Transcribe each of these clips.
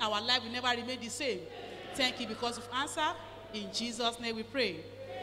our life will never remain the same. Thank you because of answer. In Jesus' name we pray.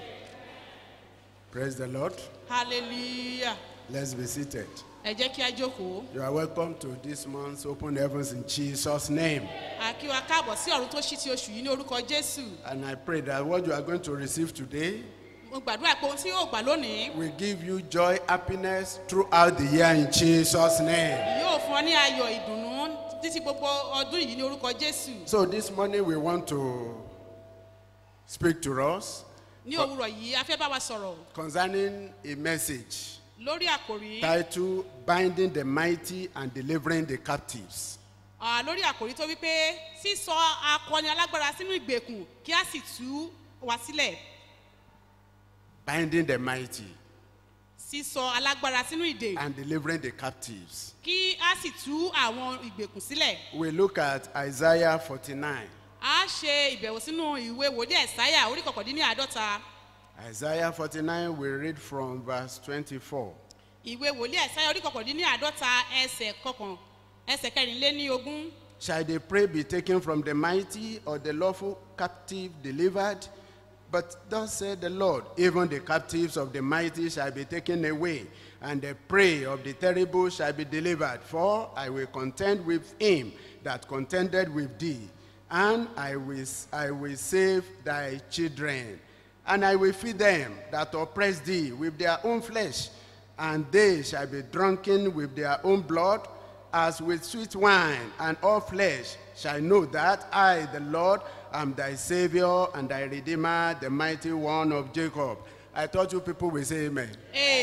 Praise the Lord. Hallelujah. Let's be seated. Ẹ jẹ́ kí a jókòó. You are welcome to this month's Open Heavens in Jesus' name. A kí wa káàbọ̀ sí ọ̀run tó ṣí ti oṣù yìí ní orúkọ Jésù. And I pray that what you are going to receive today Mo gbàdúrà pé ohun tí yóò gbà lónìí will give you joy, happiness throughout the year in Jesus' name. yóò fún ọ ní ayọ̀ ìdùnnú títí gbogbo ọdún yìí ní orúkọ Jésù. So this morning we want to speak to us Ní òwúrọ̀ yìí, a fẹ́ bá wa sọ̀rọ̀ concerning a message lórí àkòrí titled Binding the Mighty and Delivering the Captives. ah, lórí àkòrí tó wípé sísọ akọni alágbára sínú ìgbèkùn kí a sì tú wa sílẹ̀. Binding the mighty Sísọ alágbára sínú ìdè and delivering the captives. kí a sì tú àwọn ìgbèkùn sílẹ̀. We look at Isaiah 49. A ṣe ìbẹ̀wò sínú ìwé wòlíì ẹ̀sáyà orí kọkàndínláàdọ́ta. Isaiah 49, we read from verse 24. Ìwé wòlíì ẹ̀sáyà orí kọkàndínláàdọ́ta ẹsẹ̀ kọkàn ẹsẹ̀ kẹrìnléní ogún. Shall the prey be taken from the mighty, or the lawful captive delivered? But thus said the Lord, even the captives of the mighty shall be taken away, and the prey of the terrible shall be delivered. For I will contend with him that contended with thee, and I will, I will save thy children. And I will feed them that oppress thee with their own flesh, and they shall be drunken with their own blood, as with sweet wine, and all flesh shall know that I, the Lord, am thy Savior and thy Redeemer, the mighty one of Jacob. I thought you people will say amen.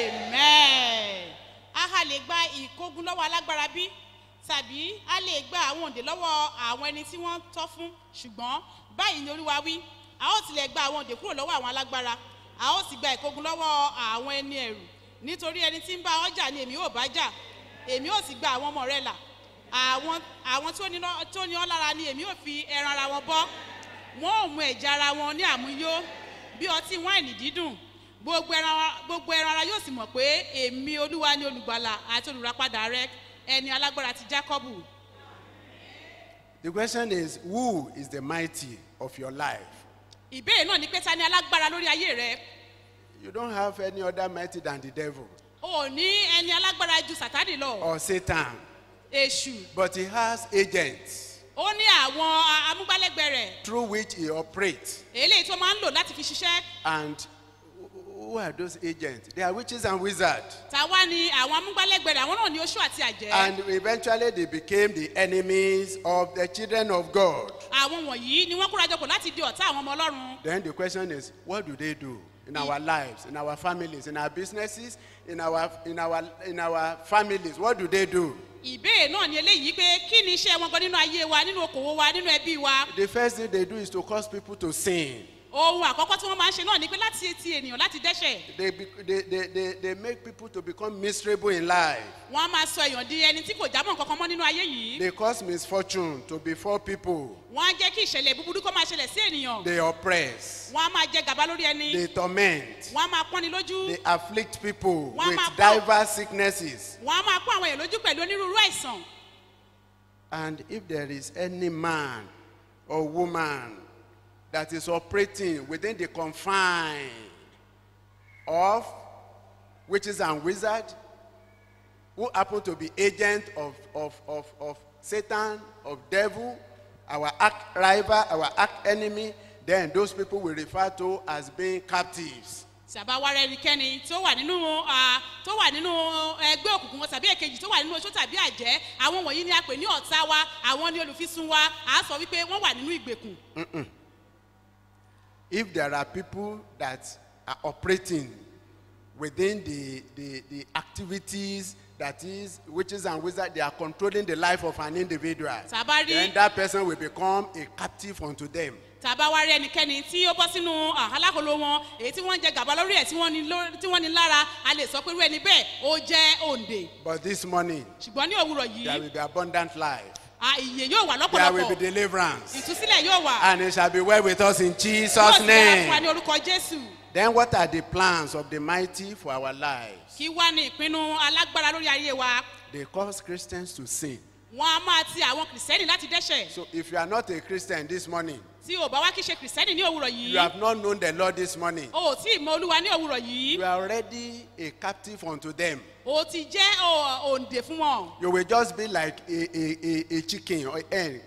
Amen. A ha lè gba ìkógun lọ́wọ́ alágbára bí? Tàbí a lè gba àwọn òǹdè lọ́wọ́ àwọn ẹni tí wọ́n tọ́ fún? Ṣùgbọ́n báyìí ni Olúwa wí, a ó tilẹ̀ gba àwọn òǹdè kúrò lọ́wọ́ àwọn alágbára. A ó sì gba ìkógun lọ́wọ́ àwọn ẹni ẹ̀rù. Nítorí ẹni tí ń bá ọjà ni èmi ò bá jà. Èmi ò sì gba àwọn ọmọ rẹ̀ là. Àwọn àwọn tí ó ní lọ́- tí ó ní ọ́ lára ni èmi ò fi ẹran ara wọn bọ́. Wọ́n ò mu ẹ̀jẹ̀ ara wọn ní àmúyó bí ọtí wáìnì dídùn gbogbo ẹran ara- gbogbo ẹran ara yóò sì mọ̀ pé èmi olúwa ni olùgbàlà àti olùràpadà rẹ ẹni alágbára ti jákọ́bù. The question is who is the mighty of your life? ìbéèrè náà ni pé ta ni alágbára lórí ayé rẹ You don't have any other mighty than the devil o ò ní ẹni alágbára ju sátánì lọ or Satan, èṣù but he has agents ó ní àwọn a- amúgbálẹ́gbẹ̀ẹ́ rẹ̀ through which he operates. eléyìí tó máa ń lò láti fi ṣiṣẹ́ And who are those agents? They are witches and wizards. tàwa ni àwọn amúgbálẹ́gbẹ̀ẹ́ rẹ̀ àwọn náà ni oṣù àti àjẹ́ And eventually they became the enemies of the children of God. àwọn wọ̀nyí ni wọ́n kórajọpọ̀ láti di ọ̀tá àwọn ọmọ ọlọ́run Then the question is, what do they do in our lives, in our families, in our businesses, in our in our in our families? What do they do? ìbéèrè náà ni eléyìí pé kí ni iṣẹ́ wọn gan nínú ayé wa nínú okòwò wa nínú ẹbí wa The first thing they do is to cause people to sin. ohun àkọ́kọ́ tí wọ́n máa ń ṣe náà ni pé láti etí ènìyàn láti dẹ́ṣẹ̀ They, be, they, they, they, they make people to become miserable in life. wọ́n á máa sọ èèyàn di ẹni tí kò jámọ́ nǹkan kan mọ́ nínú ayé yìí They cause misfortune to befall people. wọ́n á jẹ́ kí ìṣẹ̀lẹ̀ búburú kó máa ṣẹlẹ̀ sí ènìyàn They oppress. wọ́n á máa jẹ gàba lórí ẹni They torment. wọ́n á máa pọ́ni lójú They afflict people Wọ́n á with máa kọ́- diverse sicknesses. wọ́n á máa pọ́n àwọn èèyàn lójú pẹ̀lú onírúurú àìsàn And if there is any man or woman that is operating within the confine of witches and wizards, who happen to be agent of, of, of, of Satan, of devil, our arch rival, our arch enemy, then those people we refer to as being captives. tàbá wá rẹ ẹnikẹ́ni tó wà nínú ah, tó wà nínú ẹgbẹ́ òkùnkùn wọn tàbí èkejì tó wà nínú oṣó tàbí àjẹ́ àwọn wọ̀nyí ni a pè ní ọ̀tá wa àwọn ni olùfisùn wa à á sọ wípé wọ́n wà nínú ìgbèkùn if there are people that are operating within the, the, the activities that is witches and wizards, they are controlling the life of an individual. Tàbá rí- Then that person will become a captive unto them. tàbá wá rí ẹnikẹ́ni tí ó bọ́ sínú ah, alákòóló wọn èyí tí wọ́n ń jẹ gàba lórí ẹ̀ tí wọ́n ní ló- tí wọ́n ní lára a lè sọ pé irú ẹni bẹ́ẹ̀ ó jẹ́ òǹdè But this morning, ṣùgbọ́n ní òwúrọ̀ there yìí will be abundant life. ah, ìyè yóò wà There will be lọ́pọ̀lọpọ̀ deliverance. ìtúsílẹ̀ yóò wà And it shall be well with us in yóò Jesus' sì dára fún wa name. ní orúkọ jésù Then what are the plans of the mighty for our lives? kí wá ní ìpinnu alágbára lórí ayé wa They cause Christians to sin. wọn a máa ti àwọn kìrìsìtẹ́nì láti dẹ́ṣẹ̀ So if you are not a Christian this morning, tí o bá wá kí ṣe kìrìsìtẹ́nì ní òwúrọ̀ you yìí have not known the Lord this morning, o ò tí ì mọ olúwa ní òwúrọ̀ yìí you are already a captive unto them. o ti jẹ́ o- òǹdè fún wọn You will just be like a, a, a, a chicken or a hen.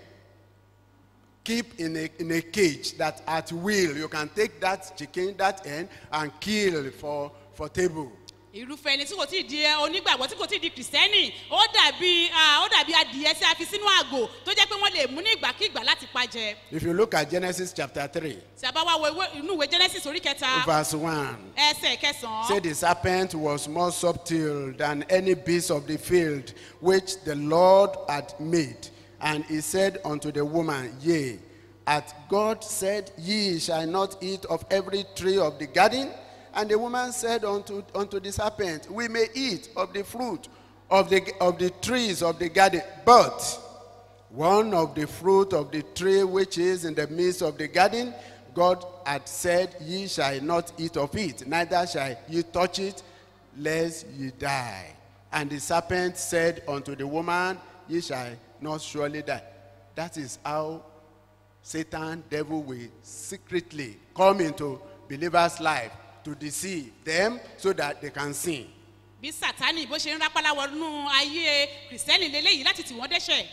Keep in a, in a cage that at will you can take that chicken, that hen, and kill for, for table. irúfẹ́ ẹni tí kò tí ì di ẹ- onígbàgbọ́ tí kò tí ì di kìrìsìtẹ́nì ó dàbí ah, ó dàbí adìyẹ tí a fi sínú àgò tó jẹ́ pé wọ́n lè mú ní ìgbàkigbà láti pa jẹ If you look at Genesis chapter 3, tí a bá wá wo ìwé- inú ìwé genesis orí kẹta verse 1, ẹsẹ̀ say kẹsàn-án the serpent was more subtle than any beast of the field which the Lord had made. And he said unto the woman, Yea, hath God said, Ye shall not eat of every tree of the garden? And the woman said unto, unto the serpent, We may eat of the fruit of the, of the trees of the garden, but one of the fruit of the tree which is in the midst of the garden, God had said, Ye shall not eat of it, neither shall ye touch it, lest ye die. And the serpent said unto the woman, Ye shall not surely die. That is how Satan, devil, will secretly come into believers' life to deceive them so that they can sin. bí sátani bó ṣe ń rápálá wọnú ayé kìrìsìtẹ́nì lélẹ́yìí láti tì wọ́n dẹ́ṣẹ̀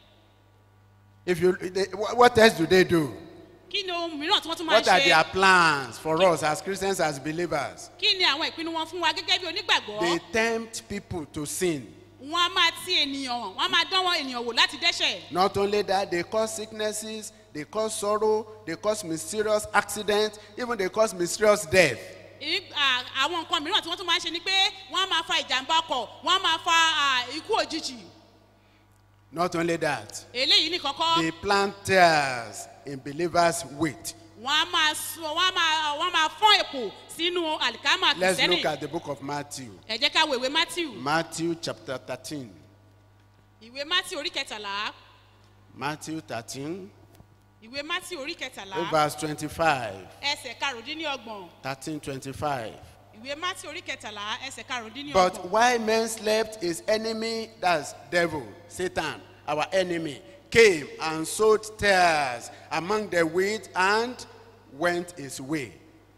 If you, they, what else do they do? kí ni ohun mìíràn tí wọ́n tún máa ń What are ṣe their plans for us as Christians, as believers? kí ni àwọn ìpinnu wọn fún wa gẹ́gẹ́ bí onígbàgbọ́ They tempt people to sin. wọn a máa ti ènìyàn wọn a máa dán wọn ènìyàn wò láti dẹ́ṣẹ̀ Not only that, they cause sicknesses, they cause sorrow, they cause mysterious accidents, even they cause mysterious death. Ì- à- àwọn nǹkan mìíràn tí wọ́n tún máa ń ṣe ni pé wọ́n á máa fa ìjàmbá ọkọ̀ wọ́n á máa fa à, ikú òjijì Not only that, eléyìí ní kọ́kọ́ they plant tears in believers' wheat. wọ́n á máa sọ wọ́n á máa wọ́n á máa fọ́n èpò sínú àlìkámà Let's kìrìsìtẹ́nì look at the book of Matthew. ẹ jẹ́ ká wo ìwé matthew Matthew chapter 13. ìwé matthew orí kẹtàlá Matthew 13, ìwé matthew orí kẹtàlá verse 25. ẹsẹ̀ karùndínlọ́gbọ̀n 13, 25. ìwé matthew orí kẹtàlá ẹsẹ̀ But karùndínlọ́gbọ̀n while men slept, his enemy, that's devil, Satan, our enemy, came and sowed tares among the wheat and went his way.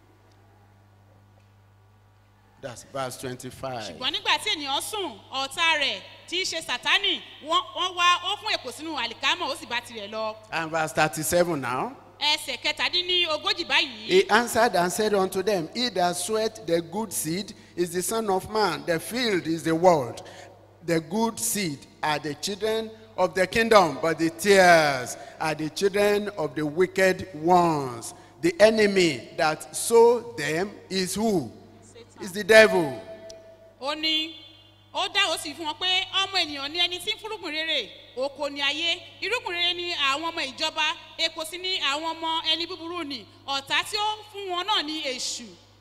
That's verse 25. ṣùgbọ́n nígbà tí ènìyàn sùn ọ̀tá rẹ̀ tí í ṣe sátánì wọ́n wọ́n wá ó fún èpò sínú àlìkámọ̀ ó sì bá tirẹ̀ lọ And verse 37 now. ẹsẹ̀ kẹtàdínlógójì báyìí He answered and said unto them, He that soweth the good seed is the Son of Man. The field is the world. The good seed are the children of the kingdom, but the tares are the children of the wicked ones. The enemy that sow them is who? Is the devil. ó ní ó dá ó sì fún wọn pé ọmọ ènìyàn ni ẹni tí ń fúrúgbìn rere oko ni ayé irúgbìn rere ni àwọn ọmọ ìjọba epo sí ní àwọn ọmọ ẹni búburú ni ọ̀tá tí ó fún wọn náà ní èṣù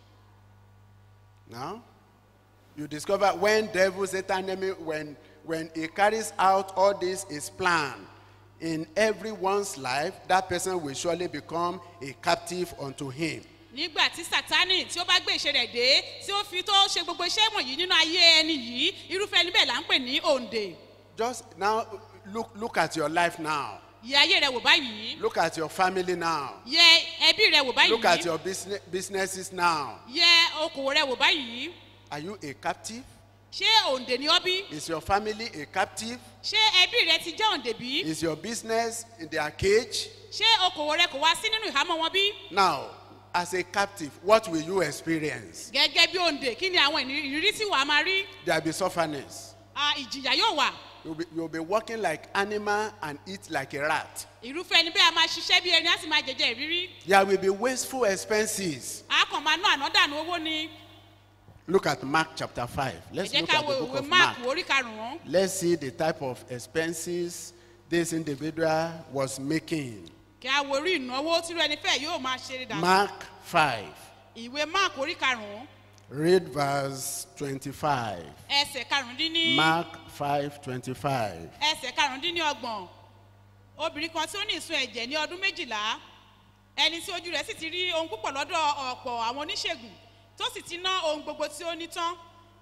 Now, you discover when devil, Satan, enemy, when, when he carries out all this, his plan, in everyone's life, that person will surely become a captive unto him. nígbà tí sátánì tí ó bá gbé ìṣe rẹ̀ dé tí ó fi tó ṣe gbogbo iṣẹ́ wọ̀nyí nínú ayé ẹni yìí irúfẹ́ ẹni bẹ́ẹ̀ là ń pè ní òǹdè Just now, look, look at your life now. yẹ ayé rẹ wò báyìí Look at your family now. yẹ ẹbí rẹ wò Look at báyìí your business, businesses now. yẹ okòwò rẹ wò báyìí Are you a captive? ṣé òǹdè ni ọ bí Is your family a captive? ṣé ẹbí rẹ ti jẹ́ òǹdè bí Is your business in their cage? ṣé okòwò rẹ kò wá sí nínú ìhámọ́ wọn bí Now, as a captive, what will you experience? gẹ́gẹ́ bí òǹdè kí ni àwọn ìrírí tí wàá máa rí There will be sufferness. Ah, ìjìyà yóò wà You'll be, you'll be walking like animal and eat like a rat. irúfẹ́ ẹni bẹ́ẹ̀ a máa ṣiṣẹ́ bí ẹni á sì máa jẹjẹ ìrírí There will be wasteful expenses. a kàn máa ná ànádànù owó ni Look at Mark chapter 5. ẹ Let's jẹ́ look ká at wo the book ìwé of Mark. máàkù orí karùn-ún Let's see the type of expenses this individual was making. kí a wo orí ìnáwó tírú ẹni fẹ́ yóò máa ṣe dànù Mark 5. ìwé máàkù orí karùn-ún Read verse 25. ẹsẹ̀ karùndínní Mark 5 25. ẹsẹ̀ karùndínní ọgbọ̀n obìnrin kan tí ó ní ìsun ẹ̀jẹ̀ ní ọdún méjìlá ẹni tí ojú rẹ̀ sì ti rí ohun púpọ̀ lọ́dọ̀ ọ̀pọ̀ àwọn oníṣègùn tó sì ti ná ohun gbogbo tí ó ní tán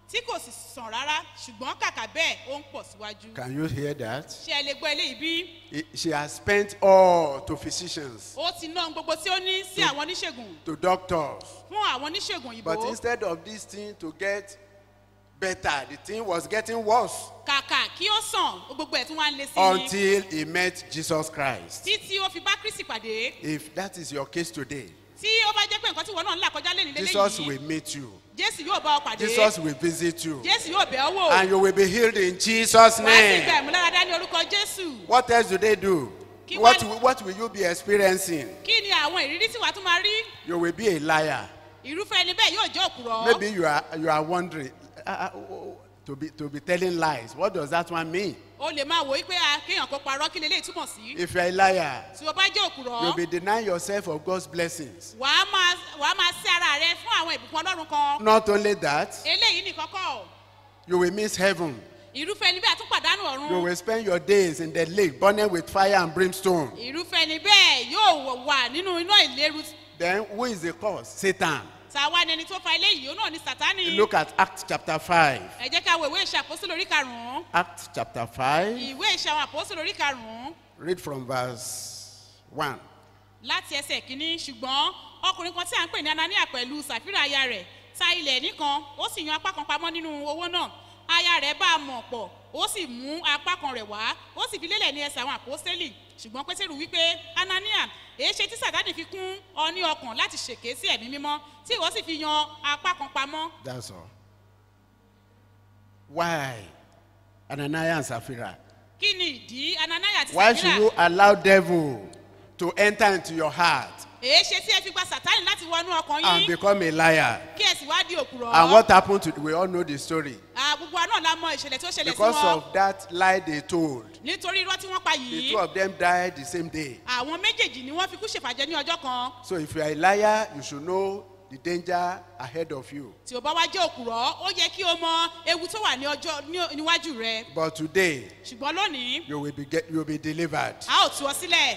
tí kò sì sàn rárá ṣùgbọ́n kàkà bẹ́ẹ̀ ó ń pọ̀ síwájú. Can you hear that? ṣé ẹ lè gbọ́ eléyìí bí? He- She has spent all to physicians, ó ti ná ohun gbogbo tí ó ní sí àwọn oníṣègùn to doctors. fún àwọn oníṣègùn But òyìnbó instead of this thing to get better, the thing was getting worse kàkà kí ó sàn gbogbo ẹ̀ tún wá ń le sí i until he met Jesus Christ. títí ó fi bá kristi pàdé If that is your case today, tí ó bá jẹ́ pé nǹkan tí ìwọ náà ń là kọjá lẹ́nu Jesus lélẹ́yìí will meet you. jésù yóò bá ọ pàdé Jesus will visit you. jésù yóò bẹ̀ ọ́ wò And you will be healed in Jesus' wàá sì gba name. ìmúláradá ní orúkọ jésù What else do they do? Kí What, wá- will- what will you be experiencing? kí ni àwọn ìrírí tí wàá tún máa rí You will be a liar. irúfẹ́ ẹni bẹ́ẹ̀ yóò jẹ́ òpùrọ̀ Maybe you are, you are wondering uh, uh, oh, oh, to, be, to be telling lies. What does that one mean? o lè máa wò ó pé a kéèyàn kó parọ́ kí leléyìí túmọ̀ sí If you are a liar, tí o bá jẹ́ òpùrọ̀ you'll be denying yourself of God's blessings. wàá máa wàá máa sí ara rẹ fún àwọn ìbùkún ọlọ́run kan Not only that, eléyìí nìkan kọ́ you will miss heaven. irúfẹ́ ẹni bẹ́ẹ̀ tún pàdánù You ọ̀run will spend your days in the lake burning with fire and brimstone. irúfẹ́ ẹni bẹ́ẹ̀ yóò wà nínú iná ìléru Then who is the cause? Satan. tàwa ni ẹni tó fa eléyìí òun náà ni sátánì Look at Acts chapter 5. ẹ jẹ́ ká wo ìwé ìṣe àpòsí lórí karùn-ún Acts chapter 5. ìwé ìṣe àwọn àpòsí lórí karùn-ún Read from verse 1. láti ẹsẹ̀ kínní ṣùgbọ́n ọkùnrin kan tí à ń pè ní anania pẹ̀lú sàfírà aya rẹ̀ ta ilẹ̀ nìkan ó sì yan apá kan pamọ́ nínú owó náà aya rẹ̀ bá a mọ̀ pọ̀ ó sì mú apá kan rẹ̀ wá ó sì fi lélẹ̀ ní ẹsẹ̀ àwọn àpòsílẹ̀ ṣùgbọ́n pétérù wípé anania èé ṣe tí sàtánì fi kún ọ ní ọkàn láti ṣèké sí ẹ̀mí mímọ́ tí ìwọ sì fi yan apá kan pamọ́ That's all. Why? Ananias and Sapphira. kí ni ìdí anania àti Why should sàfírà you allow devil to enter into your heart èé ṣe tí ẹ fi gba sàtánì láti wọnú ọkàn and yín become a liar? kí ẹ sì wá di òkùrọ̀ And what happened to we all know the story. Ah, gbogbo wa náà la mọ ìṣẹ̀lẹ̀ tí ó ṣẹlẹ̀ sí Because wọn of that lie they told, nítorí irọ́ tí wọ́n pa the yìí two of them died the same day. àwọn méjèèjì ni wọ́n fi kú ṣèfàjẹ́ ní ọjọ́ kan So if you are a liar, you should know the danger ahead of you. tí o bá wá jẹ́ òkùrọ̀ ó yẹ kí o mọ ewu tó wà ní ọjọ́ ní- níwájú rẹ But today, ṣùgbọ́n lónìí you will be get, you will be delivered. a ó tú ọ sílẹ̀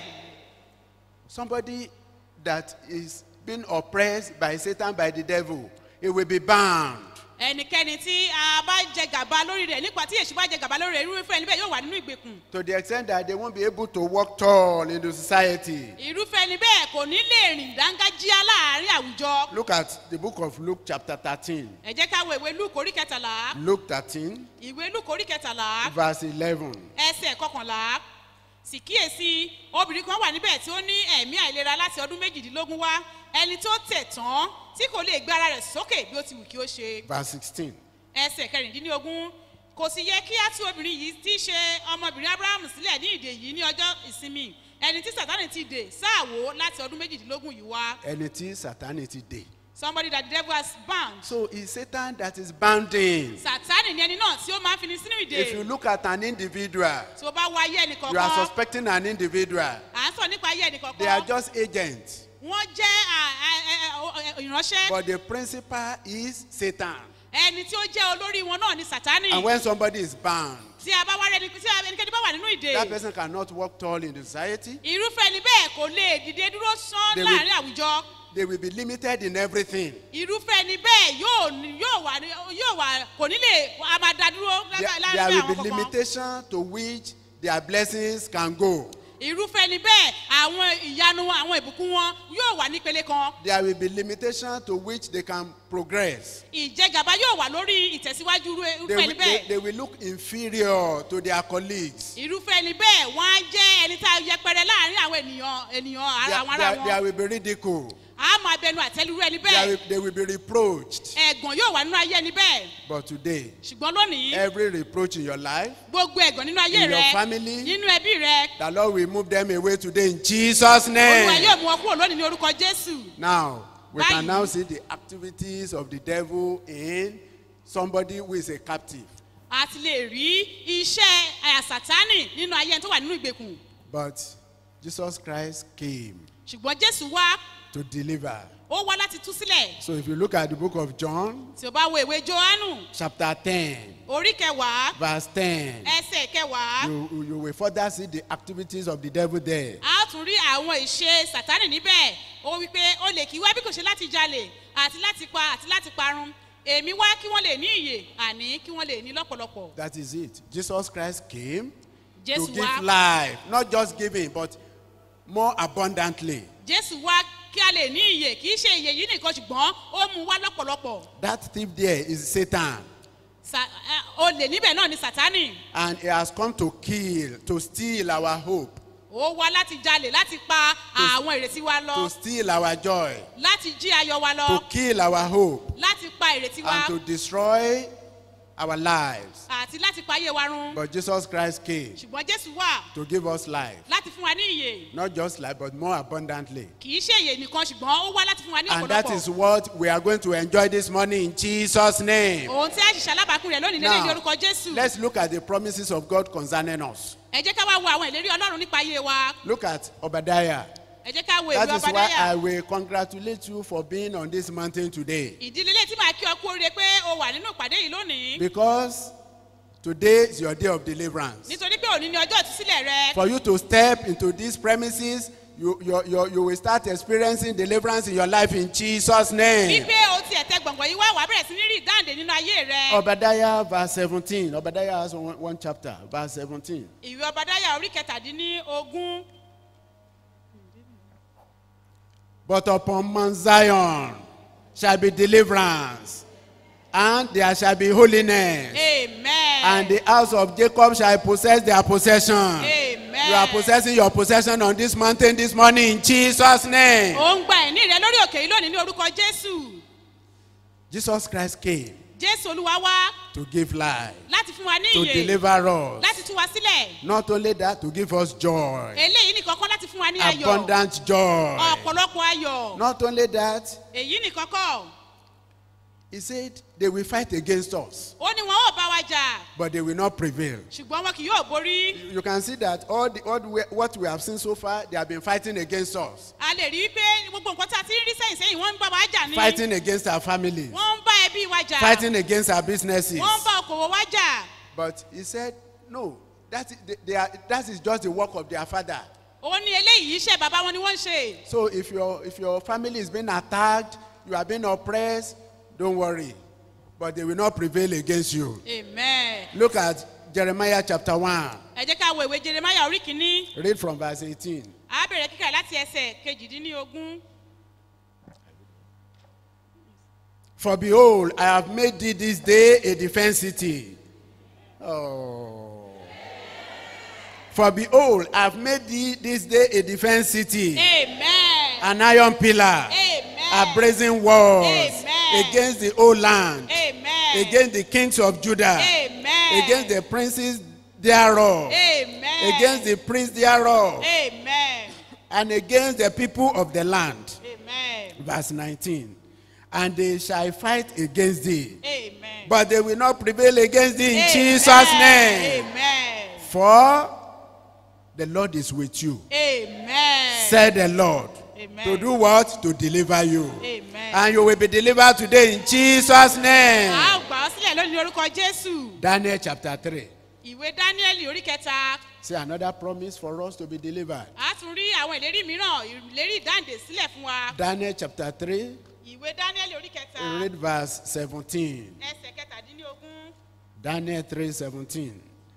Somebody that is being oppressed by Satan by the devil, he will be bound. ẹnikẹ́ni tí a bá jẹ gàba lórí rẹ̀ nípa tí èṣù bá jẹ gàba lórí rẹ̀ irúfẹ́ ẹni bẹ́ẹ̀ yóò wà nínú ìgbèkùn to the extent that they won't be able to walk tall in the society. irúfẹ́ ẹni bẹ́ẹ̀ kò ní lè rìn dángájíá láàrin àwùjọ Look at the book of Luke, chapter 13. ẹ jẹ́ ká wo ìwé luke orí kẹtàlá Luke 13, ìwé luke orí kẹtàlá verse 11. ẹsẹ̀ kọkànlá sì kíyèsí obìnrin kan wà níbẹ̀ tí ó ní ẹ̀mí àìlera láti ọdún méjìdínlógún wá ẹni tó tẹ̀ tán tí kò lè gbé ara rẹ̀ sókè bí ó ti wù kí ó ṣe Verse 16. ẹsẹ̀ kẹrìndínlógún kò sì yẹ kí á tú obìnrin yìí tí í ṣe ọmọbìnrin abrahamu sílẹ̀ ní ìdè yìí ní ọjọ́ ìsinmi ẹni tí sátani ti dè sáàwó láti ọdún méjìdínlógún yìí wá Ẹni tí Sátánì ti dè. somebody that the devil has bound So it's Satan that is bounding. sátani ni ẹni náà tí ó máa ń fini sínú If you ìdè look at an individual, tí ó bá wá ayé you are ẹnìkọ̀ọ̀kan suspecting an individual. à ń sọ nípa ayé They are ẹnìkọ̀ọ̀kan just agents. wọ́n jẹ́ à- à- à- à- ìránṣẹ́ But the principal is Satan. ẹni tí ó jẹ́ olórí wọn náà ni sátani And when somebody is bound, tí a bá wá rẹni tí ẹnikẹ́ni bá wà nínú ìdè that person cannot walk tall in the society. irúfẹ́ ẹni bẹ́ẹ̀ kò lè dìde dúró sán They will- láàrin àwùjọ They will be limited in everything. irúfẹ́ ẹni bẹ́ẹ̀ yóò ní- yóò wà ní- yóò wà kò ní lè a máa da dúró There, lábẹ́ there lábẹ́ will àwọn be kankan limitation to which their blessings can go. irúfẹ́ ẹni bẹ́ẹ̀ àwọn ìyanu àwọn ìbùkún wọn yóò wà nípele kan There will be limitation to which they can progress. ìjẹgàba yóò wà lórí ìtẹ̀síwájú irú- They irúfẹ́ will, ẹni they, bẹ́ẹ̀ they will look inferior to their colleagues. irúfẹ́ ẹni bẹ́ẹ̀ wọ́n á jẹ́ ẹni tá a yẹpẹrẹ láàrin àwọn ènìyàn ènìyàn ara There, àwọn ará there, there wọn will be ridicule. a máa bẹnu àtẹlurú ẹni There bẹ́ẹ̀ will, they will be reproached. ẹ̀gàn yóò wà nínú ayé ẹni bẹ́ẹ̀ But today, ṣùgbọ́n lónìí every reproach in your life, gbogbo ẹ̀gàn nínú ayé In your rẹ family, nínú ẹbí rẹ the Lord will move them away today in Jesus' olúwa name. yóò mú ọ kúrò lónìí ní orúkọ jésù Now, we can Báyìí. now see the activities of the devil in somebody who is a captive. a ti lè rí iṣẹ́ àsàtánì nínú ayé ẹni tó wà nínú ìgbèkùn But Jesus Christ came ṣùgbọ́n jésù wá to deliver. ó wá láti tú sílẹ̀ So if you look at the book of John, tí o bá wo ìwé johannu chapter 10, orí kẹwàá verse 10, ẹsẹ̀ kẹwàá you, you will further see the activities of the devil there. a ó tún rí àwọn ìṣe sàtánì níbẹ̀ ó wí pé ó lè kí wá bí kò ṣe láti jalè àti láti pa àti láti parun èmi wá kí wọ́n lè ní ìyè àní kí wọ́n lè ní lọ́pọ̀lọpọ̀ That is it. Jesus Christ came jésù to give wá life, not just giving, but more abundantly. jésù wá kí a lè ní ìyè kì í ṣe ìyè yìí nìkan ṣùgbọ́n ó mú wá lọ́pọ̀lọpọ̀ That thief there is Satan, Sa- ẹ, olè níbẹ̀ náà ni sátánì and he has come to kill, to steal our hope, ó wá láti jalè láti pa àwọn ìrètí wa lọ to steal our joy, láti jí ayọ̀ wa lọ to kill our hope, láti pa ìrètí wa and to destroy our lives. àti láti pa ayé wa run But Jesus Christ came ṣùgbọ́n jésù wà to give us life, láti fún wa ní ìyè not just life, but more abundantly. kì í ṣe ìyè nìkan ṣùgbọ́n ó wá láti fún wa ní And that is ọ̀pọ̀lọpọ̀ what we are going to enjoy this morning in Jesus' name. ohun tí a ṣiṣẹ́ alábàákú rẹ̀ lónìí lélẹ́yìn Now, orúkọ jésù let's look at the promises of God concerning us. ẹ jẹ́ ká wá wo àwọn ìlérí ọlọ́run nípa ayé wa Look at Obadiah. ẹ jẹ́ ká wo That ìwé is why I ọbadáyà will congratulate you for being on this mountain today. ìdílé ilé tí màá kí ọ kú oríire pé o wà nínú ìpàdé yìí lónìí Because today is your day of deliverance. nítorí pé òní ni ọjọ́ ìtúsílẹ̀ rẹ For you to step into these premises, you, you, you, you will start experiencing deliverance in your life in Jesus' name. wípé o ti ẹ̀tẹ́ gbọ̀ngbọ̀n yìí wá wàá bẹ̀rẹ̀ sí ní rí ìdáǹdè nínú ayé rẹ Obadiah verse 17. Obadiah has one, one chapter, verse 17. ìwé ọbadáyà orí kẹtàdínní ogún But upon Mount Zion shall be deliverance, and there shall be holiness. amen And the house of Jacob shall possess their possession. amen You are possessing your possession on this mountain this morning in Jesus' name. ò ń gba ẹ̀ní rẹ lórí òkè yìí lónìí ní orúkọ jésù Jesus Christ came jésù olúwa wá to give life, láti fún wa ní to ìyè deliver us. láti tú wa sílẹ̀ Not only that, to give us joy, eléyìí nìkan kọ́ láti fún wa ní ayọ̀ abundant joy. ọ̀pọ̀lọpọ̀ ayọ̀ Not only that, èyí nìkan kọ́ he said they will fight against us, ó ní wọn ò bá wa jà but they will not prevail. ṣùgbọ́n wọn kì yóò borí You can see that all, the, all the, way- what we have seen so far, they have been fighting against us, a lè rí i pé gbogbo nǹkan tí a ti ń rí sẹ́yìn sẹ́yìn wọ́n ń bá wa jà ní fighting against our families, wọ́n ń bá ẹbí wa jà fighting against our businesses. wọ́n ń bá okòwò wa jà But he said, no, that is, they, they are, that is just the work of their father. ó ní eléyìí iṣẹ́ bàbá wọn ni wọ́n ń ṣe So if your, if your family is being attacked, you are being oppressed, don't worry. But they will not prevail against you. amen Look at Jeremiah chapter 1. ẹ jẹ́ ká wo ìwé jeremaya orí kìíní Read from verse 18. a bẹ̀rẹ̀ kíkà láti ẹsẹ̀ kejìdínlógún For behold, I have made thee this day a defense city. Oh. For behold, I have made thee this day a defense city, amen an iron pillar, amen a brazen walls Amen. against the whole land, amen against the kings of Judah, amen against the princes thereof, amen against the priests thereof, amen and against the people of the land. amen Verse 19. And they shall fight against thee, amen but they will not prevail against thee in Amen. Jesus' name. amen For the Lord is with you, amen said the Lord. Amen. To do what? To deliver you. amen And you will be delivered today in Jesus' name. a ó gbà ọ́ sílẹ̀ lónìí ní orúkọ jésù Daniel chapter 3. ìwé dáníẹ́lì orí kẹta See another promise for us to be delivered. a tún rí àwọn ìlérí mìíràn ìlérí ìdáǹdè sílẹ̀ fún wa Daniel chapter 3, ìwé dáníẹ́lì orí kẹta read verse 17. ẹsẹ̀ kẹtàdínlógún Daniel 3 17.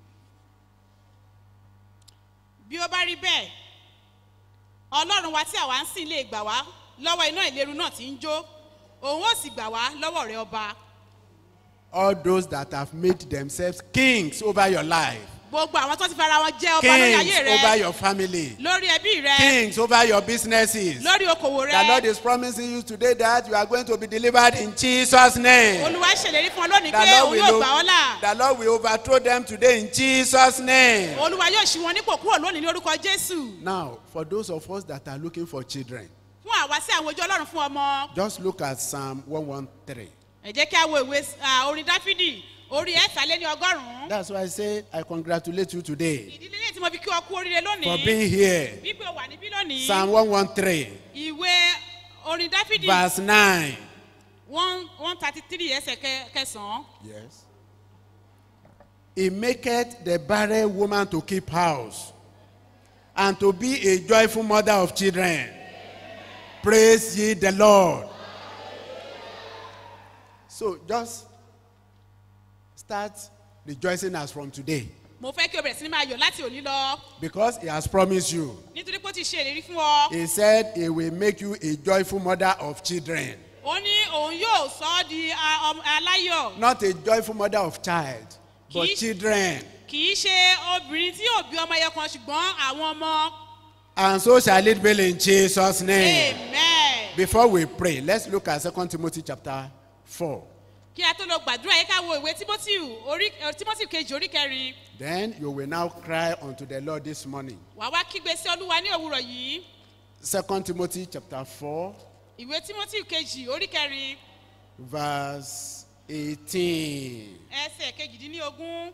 bí ó bá rí bẹ́ẹ̀ ọlọ́run wa tí àwa ń sìn lè gbà wá lọ́wọ́ iná ìléru náà tí ń jó òun ó sì gbà wá lọ́wọ́ rẹ ọba All those that have made themselves kings over your life, gbogbo àwọn tó ti fara wọn jẹ́ ọba lórí kings ayé over rẹ your family, lórí ẹbí rẹ kings over your businesses. lórí okòwò The Lord rẹ is promising you today that you are going to be delivered in Jesus' name. olúwa ṣèlérí fún ọ lónìí The pé Lord, òun will yóò o- gbà ọ́ là the Lord will overthrow them today in Jesus' name. olúwa yóò ṣí wọn nípò kúrò lónìí ní orúkọ jésù Now, for those of us that are looking for children, fún àwa sí àwọn ojú ọlọ́run fún ọmọ just look at Psalm 113. ẹ jẹ́ kí a wo ìwé ah, orin dáfídì orí ẹ̀sálẹ́ ní ọgọ́rùn-ún That's why I say I congratulate you today ìdílé lẹ́yìn tí mo fi kí ọ kú oríire for lónìí being here. wípé o wà níbí lónìí Psalm 113, ìwé orin dáfídì verse 9. one one thirty three ẹsẹ̀ kẹ- kẹsàn-án Yes. He maketh the barren woman to keep house and to be a joyful mother of children. Praise ye the Lord. So just start rejoicing as from today mo fẹ́ kí o bẹ̀rẹ̀ sí ní máa yọ̀ láti òní lọ because he has promised you. nítorí pé ó ti ṣe ìlérí fún ọ He said he will make you a joyful mother of children. ó ní òun yóò sọ ọ́ di a- ọmọ- aláyọ̀ Not a joyful mother of child, but Kì í- children. kì í ṣe obìnrin tí yóò bí ọmọ ẹyọ kan ṣùgbọ́n àwọn ọmọ And so shall it be in Jesus' name. amen. Before we pray, let's look at 2 Timothy chapter 4. kí a tó lọ gbàdúrà yẹ ká wo ìwé timothy orí eh, timothy kejì orí kẹrin Then you will now cry unto the Lord this morning. wà wá kígbe sí olúwa ní òwúrọ̀ yìí 2 Timothy chapter 4, ìwé timothy kejì orí kẹrin verse 18. ẹsẹ̀ kejìdínlógún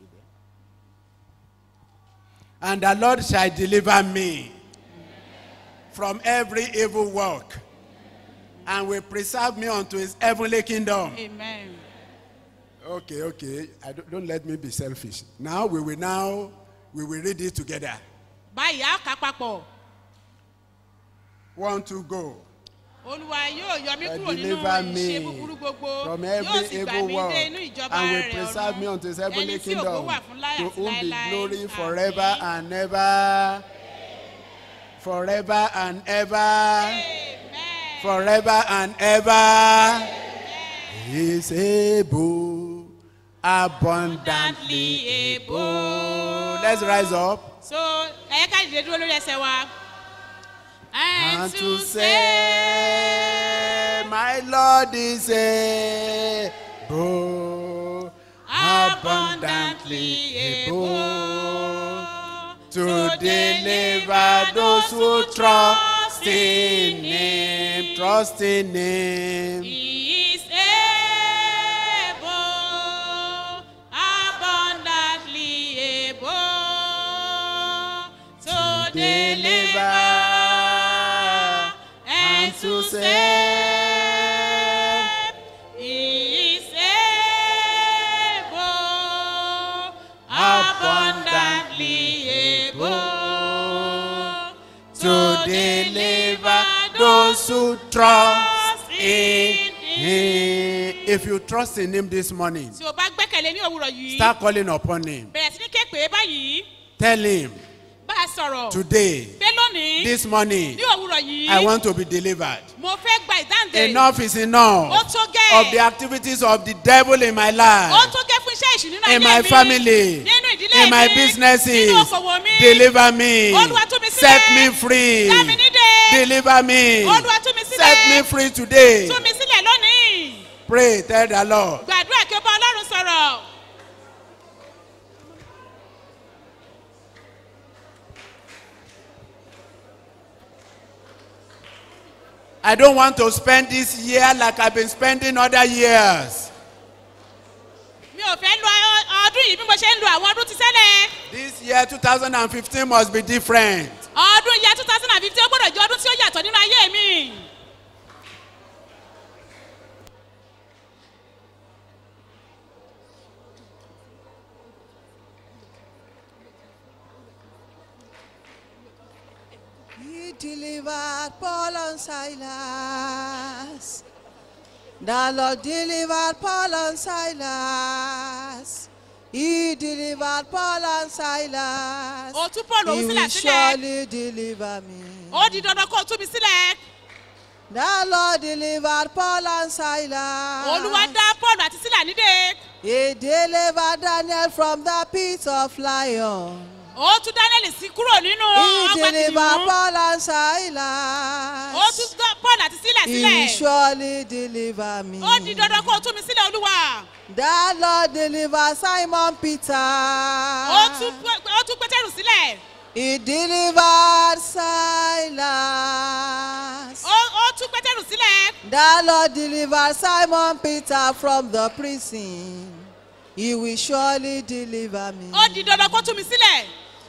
And the Lord shall deliver me from every evil work and will preserve me unto his heavenly kingdom. amen. Okay, okay. I don't, don't let me be selfish. Now we will now we will read it together. báyìí á kà á papọ̀ One, two, go. olúwa yóò yọ mí Uh, kúrò nínú deliver me ìṣe búburú gbogbo from yóò every sì gbà evil mí work dé inú ìjọba and will rẹ̀ preserve me unto his heavenly ẹni tí ògo kingdom wà fún láyà to àti whom be láéláé glory Àmín. forever and ever forever and ever amen. forever and ever he is able abundantly able let's rise up so ẹ̀yẹ́ ká dìde dúró lórí ẹsẹ̀ wa. and to say my lord is able abundantly able to deliver those who trust in him trust in him He is able, abundantly able to deliver and to save. He is able, abundantly able to deliver those who trust in him. If you trust in him this morning, tí o bá gbẹ́kẹ̀lé ní òwúrọ̀ yìí start calling upon him. bẹ̀rẹ̀ sí ní ké pè é báyìí Tell him bá a sọ̀rọ̀ today, pé lónìí this morning, ní òwúrọ̀ yìí I want to be delivered. mo fẹ́ gba ìdáǹdè Enough is ó enough tó gẹ́ of the activities of the devil in my ó life, tó gẹ́ fún iṣẹ́ ìṣù nínú in ayé my mi family, nínú ìdílé in my mi businesses. nínú okòwò mi Deliver me. Olúwa tú mi sílẹ̀. Set me free. dá mi nídè Deliver me. Olúwa tú mi sílẹ̀. Set me free today. tú mi sílẹ̀ lónìí Pray, tell the Lord. gbàdúrà kí o bá ọlọ́run sọ̀rọ̀ I don't want to spend this year like I've been spending other years. mi ò fẹ́ lo ọ- ọdún yìí bí mo ṣe ń lo àwọn ọdún ti sẹ́lẹ̀ This year, 2015, must be different. ọdún ìyá two thousand and fifteen ó gbọ́dọ̀ jẹ́ ọdún tí ó yàtọ̀ nínú ayé mi. He delivered Paul and Silas. The Lord delivered Paul and Silas. He delivered Paul and Silas. Ó tú Paul òun He sílẹ̀ will sílẹ̀. surely deliver me. ó di dandan kó o tú mi sílẹ̀. The Lord delivered Paul and Silas. olúwa dá paul àti sílà nídè. He delivered Daniel from the pit of lion. ó tú daniel sí kúrò nínú He ọgbà delivered kìnìún. Paul and ó Silas. tú dá paul àti sílà He will sílẹ̀. surely deliver me. ó di dandan kó o tú mi sílẹ̀ olúwa. The Lord deliver Simon Peter. ó tú Pé- ó tú pétérù sílẹ̀. He delivered Silas. ó ó tú pétérù sílẹ̀. The Lord delivered Simon Peter from the prison. He will surely deliver me. ó di dandan kó tú mi sílẹ̀.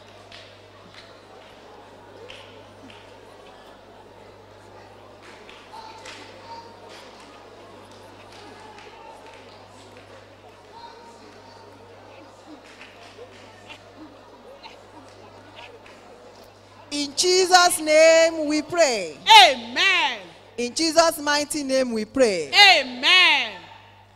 In Jesus' name we pray. amen In Jesus' mighty name we pray. amen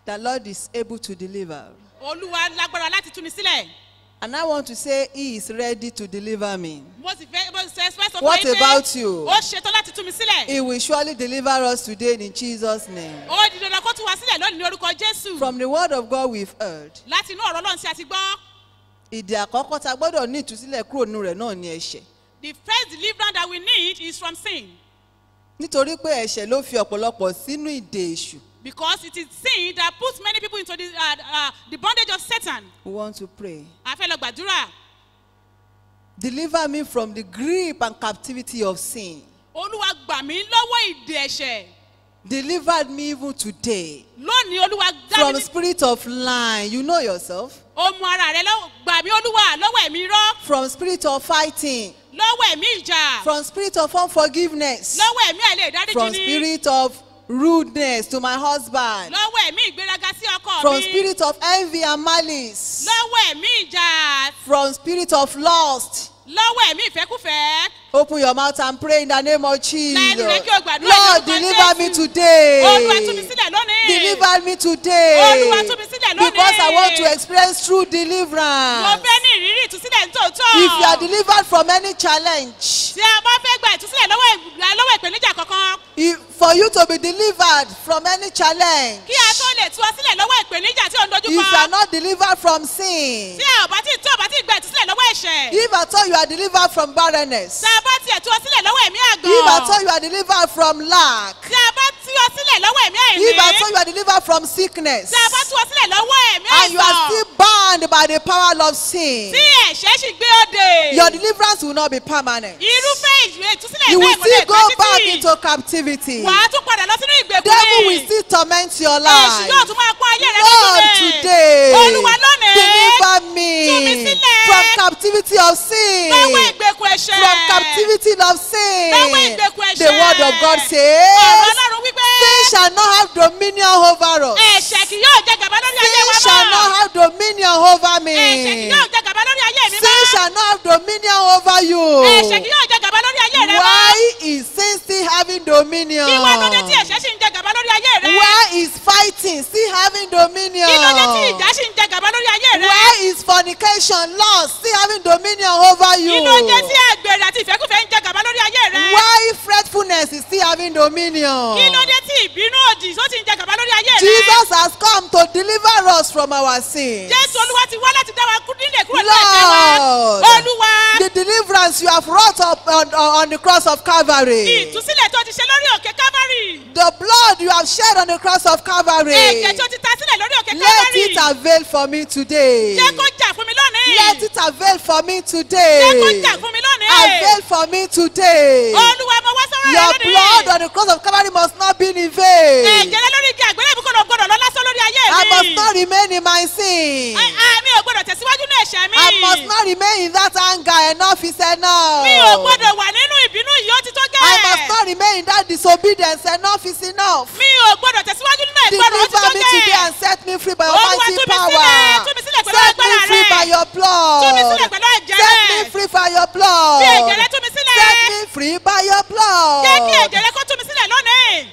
The Lord is able to deliver. olúwa lágbára láti tú mi sílẹ̀ And I want to say, He is ready to deliver me. mo sì fẹ́ mo sì fẹ́ fẹ́ sọ fún What yín pé about you? ó ṣetán láti tú mi sílẹ̀ He will surely deliver us today in Jesus' name. ó di dandan kó tú wa sílẹ̀ lónìí ní orúkọ jésù From the word of God we've heard, láti inú ọ̀rọ̀ ọlọ́run tí a ti gbọ́ ìdè àkọ́kọ́ ta gbọ́dọ̀ ní ìtúsílẹ̀ kúrò nínú rẹ̀ náà ní ẹ̀ṣẹ̀. the first deliverance that we need is from sin Nítorí pé ẹ̀ṣẹ̀ ló fi ọ̀pọ̀lọpọ̀ sínú ìdè èṣù. because it is sin that puts many people into the, uh, uh, the bondage of satan We want to pray. a fẹ́ lọ gbàdúrà Deliver me from the grip and captivity of sin. olúwa gbà mí lọ́wọ́ ìdè ẹ̀ṣẹ̀ Deliver me even today lónìí olúwa dá from mi spirit of lying. You know yourself. ó mú ara rẹ lọ́wọ́ gbà mí olúwa lọ́wọ́ ẹ̀mí rọ́ From spirit of fighting. lọ́wọ́ ẹ̀mí ìjà From spirit of unforgiveness. lọ́wọ́ ẹ̀mí àìlè ìdáríjì From ni spirit of rudeness to my husband. lọ́wọ́ ẹ̀mí ìgbéraga sí ọkọ From mi spirit of envy and malice. lọ́wọ́ ẹ̀mí ìjà From spirit of lust. lọ́wọ́ ẹ̀mí ìfẹ́kúfẹ̀ẹ́ Open your mouth and pray in the name of Jesus. Lẹ́nu rẹ̀ kí o gbàdúrà Lord, lórúkọ deliver me Jésù. today. olúwa tú mi sílẹ̀ lónìí Deliver me today. Olúwa tú mi sílẹ̀ lónìí. Because I want to experience true mo deliverance. fẹ́ ní ìrírí ìtúsílẹ̀ nítòótọ́ If you are delivered from any challenge, tí a bá fẹ́ gba ìtúsílẹ̀ lọ́wọ́ ìgbà- lọ́wọ́ ìpèníjà kankan if, for you to be delivered from any challenge, kí a tó lè tú ọ sílẹ̀ lọ́wọ́ ìpèníjà tí ò ń dojú if you are kọ not delivered from sin, tí a ò bá tí tí ò bá tí gba ìtúsílẹ̀ lọ́wọ́ ẹ̀ṣẹ̀ if at all you are delivered from barrenness, tí a bá tiẹ̀ tú ọ sílẹ̀ lọ́wọ́ ẹ̀mí if at all àgàn you are delivered from lack, tí a bá tú ọ sílẹ̀ lọ́wọ́ ẹ̀mí if at all àìní you are delivered from sickness, tí a bá tú ọ sílẹ̀ lọ́wọ́ ẹ̀mí and you are àìsàn still bound by the power of sin, tí ẹ̀ṣẹ̀ sì gbé òde your deliverance will not be permanent. irúfẹ́ ìwé ìtúsílẹ̀ You ìwé will ìkọlẹ̀ still go back ìtúsílẹ̀ into captivity. wà á tún padà lọ sínú ìgbèkùn Devil will ni still torment your èṣù life. yóò tún máa pọ́n ayé rẹ Lord, lójúlẹ̀ today, olúwa lónìí deliver tú me mi sílẹ̀. from captivity of sin. lọ́wọ́ ìgbèkùn ẹ̀ṣẹ̀ From captivity of sin. lọ́wọ́ ìgbèkùn ẹ̀ṣẹ̀ The word of God ọ̀rọ̀ says, ọlọ́run wípé Sin shall not have dominion over us. ẹ̀ṣẹ̀ kì yóò jẹ gàba lórí ayé Sin wa shall mọ́ not have dominion over ẹ̀ṣẹ̀ kì me. yóò jẹ gàba lórí ayé mi Sin mọ́ shall not have dominion over ẹ̀ṣẹ̀ kì you. yóò jẹ gàba lórí ayé rẹ mọ́ Why is sin still having dominion? kí wá lóde tí ẹ̀ṣẹ̀ sì ń jẹ gàba lórí ayé rẹ Why is fighting still having dominion? kí lóde tí ìjà sì ń jẹ gàba lórí ayé rẹ Why is fornication, lust still having dominion over kí you? lóde tí àgbèrè àti ìfẹ́kùfẹ́ ń jẹ gàba lórí ayé rẹ Why fretfulness is still having dominion? kí lóde tí ìbínú òdì tó sì ń jẹ gàba lórí ayé rẹ Jesus has come to deliver us from our sins. jésù olúwa ti wá láti dá wa kú nílé kúrò ní ẹ̀ṣẹ̀ wa Lord, olúwa the deliverance you have wrought up on, on the cross of Calvary, ìtúsílẹ̀ tó ti ṣe lórí òkè kámárì the blood you have shed on the cross of Calvary, ẹ̀jẹ̀ tó ti ta sílẹ̀ lórí òkè let kámárì it avail for me today. jẹ́ kó jà fún mi lónìí Let it avail for me jẹ́ kó today. jà fún mi lónìí Avail for me today. olúwa mo wá sọ́rọ̀ rẹ Your lónìí blood on the cross of Calvary must not be in vain. ẹ̀jẹ̀ rẹ lórí igi àgbélébùú kò gbọdọ̀ lọ lásán lórí ayé I must mi not remain in my sin. Ai- ai, mi ò gbọdọ̀ tẹ̀síwájú ní ẹ̀ṣẹ̀ mi I must not remain in that anger. Enough is enough. mi ò gbọdọ̀ wà nínú ìbínú yìí ó ti tó gẹ́ I must not remain in that disobedience. Enough is enough. mi ò gbọdọ̀ tẹ̀síwájú nínú ìgbọràn ó ti tó Deliver me today gẹ́ and set me free by Olúwa, almighty tú mi power. sílẹ̀, tú mi sílẹ̀ pẹ̀lú Set me agbára free rẹ. by your blood. Tú mi sílẹ̀ pẹ̀lú ẹ̀jẹ̀ Set rẹ. me free by your blood. fi ẹ̀jẹ̀ rẹ tú mi sílẹ̀ Set me free by your blood. jẹ́ kí ẹ̀jẹ̀ rẹ kó tú mi sílẹ̀ lónìí.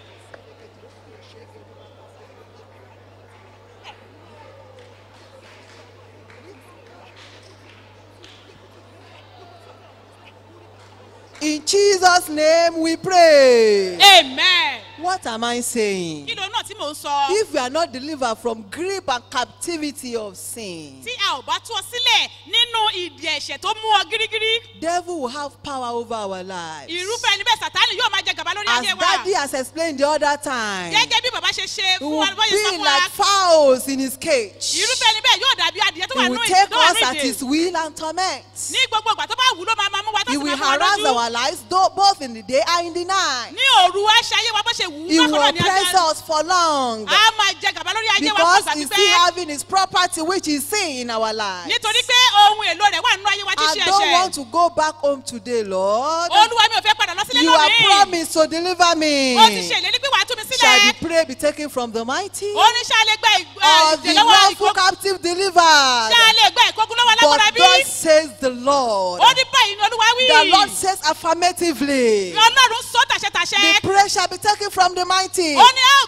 In Jesus' name we pray. amen. What am I saying? kí ló náà tí mò ń sọ. If we are not delivered from grip and captivity of sin, tí a ò bá tú ọ sílẹ̀ nínú ìdí ẹ̀ṣẹ̀ tó mú ọ gírígírí devil will have power over our lives. irúfẹ́ ẹni bẹ́ẹ̀ sàtánì yóò máa jẹ gàba lórí As ayé wa. daddy has explained the other time, gẹ́gẹ́ bí bàbá ṣe ṣe we fún wa will bóyá sọ be fún wa. like fowls in his cage. irúfẹ́ ẹni bẹ́ẹ̀ yóò dàbí adìyẹ tó wà He nínú will ìdí take tó wà us nínú at his ìdè. will and torment. ní gbogbo ìgbà tó bá wù ló máa máa mú wa tó He sì will máa mú wa harass lójú. our lives though, both in the day and in the night. ní òru á ṣe ayé wa bó ṣe wù ú He will bákan náà ní oppress ajá. us for long a máa jẹ gàba lórí ayé wa fún because ìgbà he's still pípẹ́. having his property which is sin in our lives. nítorí pé ohun èlò rẹ̀ wà nínú ayé wa tí I ṣe don't want ẹ̀ṣẹ̀. to go back home today, Lord. olúwa mi ò fẹ́ padà lọ sílé You have lónìí. promised to deliver me. ó ti ṣe ìlérí pé wàá tú mi Shall the sílẹ̀. prey be taken from the mighty? ó ní ṣáà lè gba Or the ìjẹ̀lọ́wọ́ lawful ìkókun. captive delivered? ṣáà lè gba ìkókun lọ́wọ́ alágbára But bí. thus says the Lord. ó ní báyìí ni olúwa wí. The Lord says affirmatively. ọlọ́run sọ tàṣẹtàṣẹ. The prey shall be taken from the mighty. ó ní a ó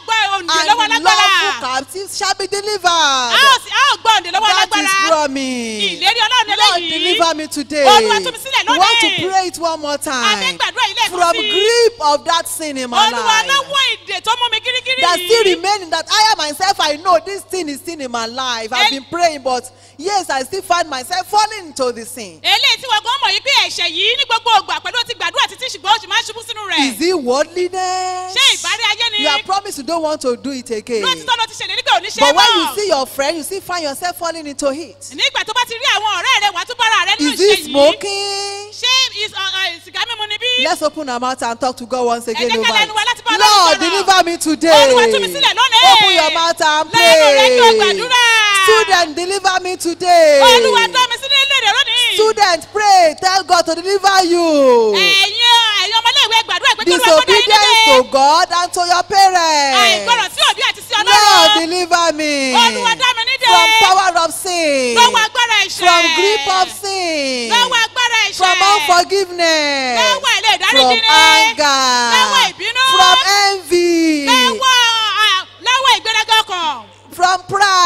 gba òǹdè lọ́wọ́ and alágbára lawful captives shall be a delivered. ó sì- a ó gba òǹdè lọ́wọ́ That alágbára is promise. ìlérí ọlọ́run Lord, eléyìí deliver me today. Olúwa tú mi sílẹ̀ We want to lónìí. pray it one more a fẹ́ time. gbàdúrà ilé ẹ̀kọ́ From sí grip of that sin in my olúwa life. lọ́wọ́ ìdè tó mú mi gírígírí That still yìí remaining that I am myself, I know this thing is sin in my life. I've El- been praying, but yes, I still find myself falling into the sin. eléyìí tí wọ́n gan mọ̀ yìí pé ẹ̀ṣẹ̀ yìí ní gbogbo ògbà pẹ̀lú ó ti gbàdúrà títí ṣùgbọ́n ó sì máa ń ṣubú sínú rẹ̀ Is it worldliness? ṣé ìbárí ayé ni You have promised you don't want to do it again. lóòtítọ́ ló ti ṣèlérí pé ò ní ṣe é But when you mọ́ see your friend, you still find yourself falling into it. nígbà tó bá ti rí àwọn ọ̀rẹ́ rẹ̀ wàá tún bára rẹ̀ nínú Is ìṣe it yìí smoking? ṣé is- uh, uh, sìgá mímu ni bí Let's open our mouth and talk to God once again jẹ́ ká over lẹ́nu wa láti bá it. Ọlọ́run Lord, sọ̀rọ̀. deliver me today. Olúwa tú mi sílẹ̀ lónìí. Open your mouth and Lẹ́nu rẹ̀ kí o pray. gbàdúrà. Student, deliver me today. olúwa dá mi sí ní ilé rẹ̀ lónìí Student, pray. Tell God to deliver you. ẹ̀yin ẹ̀yin ọmọléèwé gbàdúrà pé kí olúwa kó dá yín Disobedience to nílé God and to your parents. àìgbọràn sí òbí àti sí Lord, ọlọ́run deliver me olúwa dá mi nídè from power of sin, lọ́wọ́ agbára ẹ̀ṣẹ̀ from grip of sin, lọ́wọ́ agbára ẹ̀ṣẹ̀ from unforgiveness, lọ́wọ́ ilé from ìdáríjì ní anger, lọ́wọ́ ìbínú from envy, lọ́wọ́ à, lọ́wọ́ ìgbéraga ọkàn from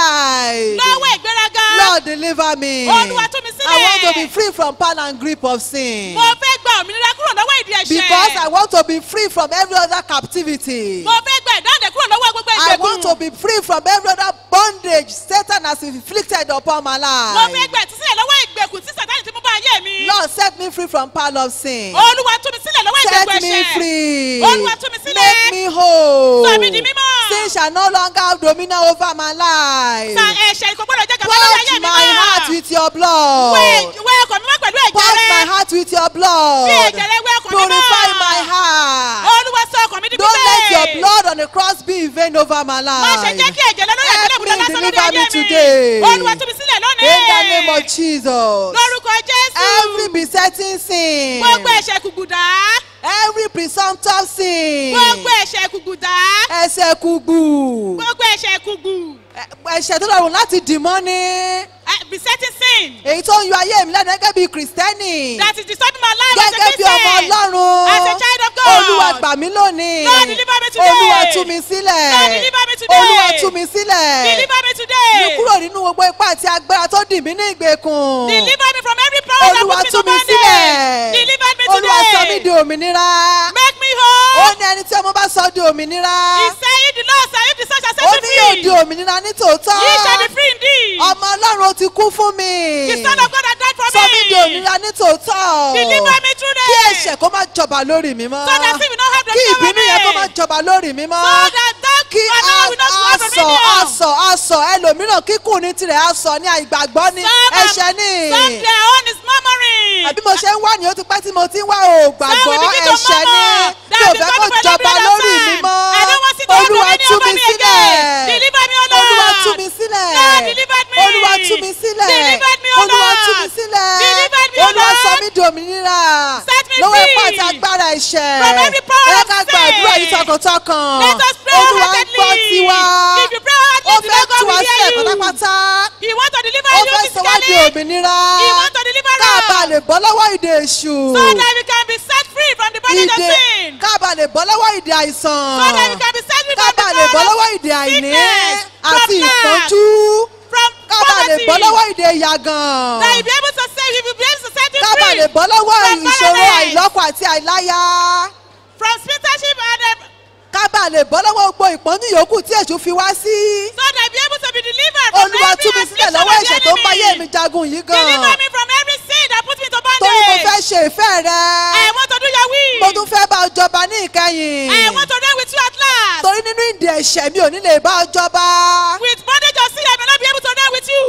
pride. lọ́wọ́ ìgbéraga Lord, deliver me. Olúwa tú mi sílẹ̀. I want to be free from power and grip of sin. mo fẹ́ gba òmìnira kúrò lọ́wọ́ ìdí ẹ̀ṣẹ̀ Because I want to be free from every other captivity. mo fẹ́ gba ìdáǹdè kúrò lọ́wọ́ gbogbo I want to ìgbèkùn be free from every other bondage Satan has inflicted upon my mo fẹ́ life. gba ìtúsílẹ̀ lọ́wọ́ ìgbèkùn tí sàtáni ti mú bá ayé mi Lord, set me free from power of sin. olúwa tú mi sílẹ̀ lọ́wọ́ ìgbèkùn Set me ẹ̀ṣẹ̀ free. Olúwa tú mi sílẹ̀. Make me whole. Sọ mí di mímọ́. Sin shall no longer have dominion over my life. sa ẹ̀ṣẹ̀ kò gbọ́dọ̀ jẹ́ gàba lórí ayé Purge mi my heart mọ́ with your blood. wẹ wẹ ọkàn mi mọ́ pẹ̀lú ẹ̀jẹ̀ Purge my rẹ heart with your blood. Bí ẹ̀jẹ̀ rẹ wẹ ọkàn mi mọ́. Purify my heart. olúwa sọ ọkàn mi di Don't pípé let your blood on the cross be in vain over my má ṣe jẹ́ life. kí ẹ̀jẹ̀ lọ lórí Help àgbélébùú me, lásán lórí deliver me ayé today. mi olúwa tú mi sílẹ̀ lónìí In the name of Jesus. lórúkọ jésù Every besetting sin. gbogbo ẹ̀ṣẹ̀ kùgbùdá Every presumptive sin. gbogbo ẹ̀ṣẹ̀ kùgbùdá Ẹsẹ̀ kúgbù. gbogbo ẹ̀ṣẹ̀ kùgbù Ẹ- Ẹ̀ṣẹ̀ tó rọrùn láti dì mọ́ ni. eh, besetting sin Èyí tó ń yọ ayé mi lẹ́nu gẹ́gẹ́ bí Kìrìsìtẹ́nì. that is disturbing my life as a Gẹ́gẹ́ bí ọmọ christian Ọlọ́run. as a child of God Olúwa gbà mí lónìí. Lord, deliver me today. Olúwa tú mi sílẹ̀. Lord, deliver me today. Olúwa tú mi sílẹ̀. deliver me today Mi kúrò nínú gbogbo ipá àti agbára tó dì mí ní ìgbèkùn. deliver me from every power that Olúwa puts me tú to mi bondage sílẹ̀. deliver me Olúwa sọ mí today di òmìnira. make me Ó whole ní ẹni tí ọmọ bá sọ di òmìnira. he say if the lord say if the son shall Ó set ní you yóò free di òmìnira ní tòótọ́. ye shall be free indeed Ọmọ Ọlọ́run ó ti kú fún mi. the son of God has died for Sọ mí di me òmìnira ní tòótọ́. deliver me today Kí ẹ̀ṣẹ̀ kó má jọba lórí mi mọ́. so that sin will not have Kí dominion over ìbínú yẹn kó má me jọba lórí mi mọ́. so that that kí power will not have asọ dominion asọ asọ ẹlòmíràn kíkùn ní tirẹ̀ asọ ní àìgbàgbọ́ ní some ẹ̀ṣẹ̀ ní. some their own is murmuring àbí mo ṣe ń wá ní o ti pẹ́ tí mo ti ń wá o gbàgbọ́ Some will begin to ẹ̀ṣẹ̀ ní murmur. tí That o will fẹ́ be kó coming from jọba every lórí other mi side. mọ́ I don't want it to have olúwa dominion tú over mi me sílẹ̀ again. Deliver me, O Lord. olúwa tú mi sílẹ̀ Lord, deliver me. olúwa tú mi sílẹ̀ Deliver me, O olúwa tú mi Lord. sílẹ̀ Deliver me, O olúwa Lord. sọ mí di òmìnira Set me lọ́wọ́ free. ipá àti agbára ẹ̀ṣẹ̀ From every power ẹ of ká gba sin. àdúrà yìí tọkàntọkàn Let us pray olúwa ń wholeheartedly. gbọ́ tiwa If you pray ó wholeheartedly, fẹ́ God tú wa will hear sílẹ̀ you. pátápátá He want to deliver ó you fẹ́ sọ wá di physically. òmìnira He want to deliver ká us. bá lè bọ́ lọ́wọ́ ìdè èṣù So that we can be set free from the bondage of ìdè sin. ká bá lè bọ́ lọ́wọ́ ìdè àìsàn So that we can be set free ká from the bá lè bọ́ power lọ́wọ́ of ìdè àìní sickness, àti from lack, ìpọ́njú from ká bá lè poverty. bọ́ lọ́wọ́ ìdè ìyàgàn That you be able to save, you will be able to set you ká bá free lè bọ́ lọ́wọ́ from ìṣòro barrenness. àìlọ́kọ àti àìláya from spinstership and uh, ká bá lè bọ́ lọ́wọ́ gbogbo ìpọ́njú yòókù tí èṣù fi wá sí so that be able to be delivered from olúwa tú every mi sílẹ̀ affliction lọ́wọ́ of the ẹ̀ṣẹ̀ tó ń bá yé mi enemy. jagun yìí Deliver gan me from every sin that puts me to torí mo fẹ́ bondage. ṣe ìfẹ́ rẹ I want to do your will. mo tún fẹ́ bá ọ jọba ní ìkẹyìn I want to reign with you at last. torí nínú ìdè ẹ̀ṣẹ̀ mi ò ní lè bá ọ jọba With bondage of sin, I may not be able to reign with you.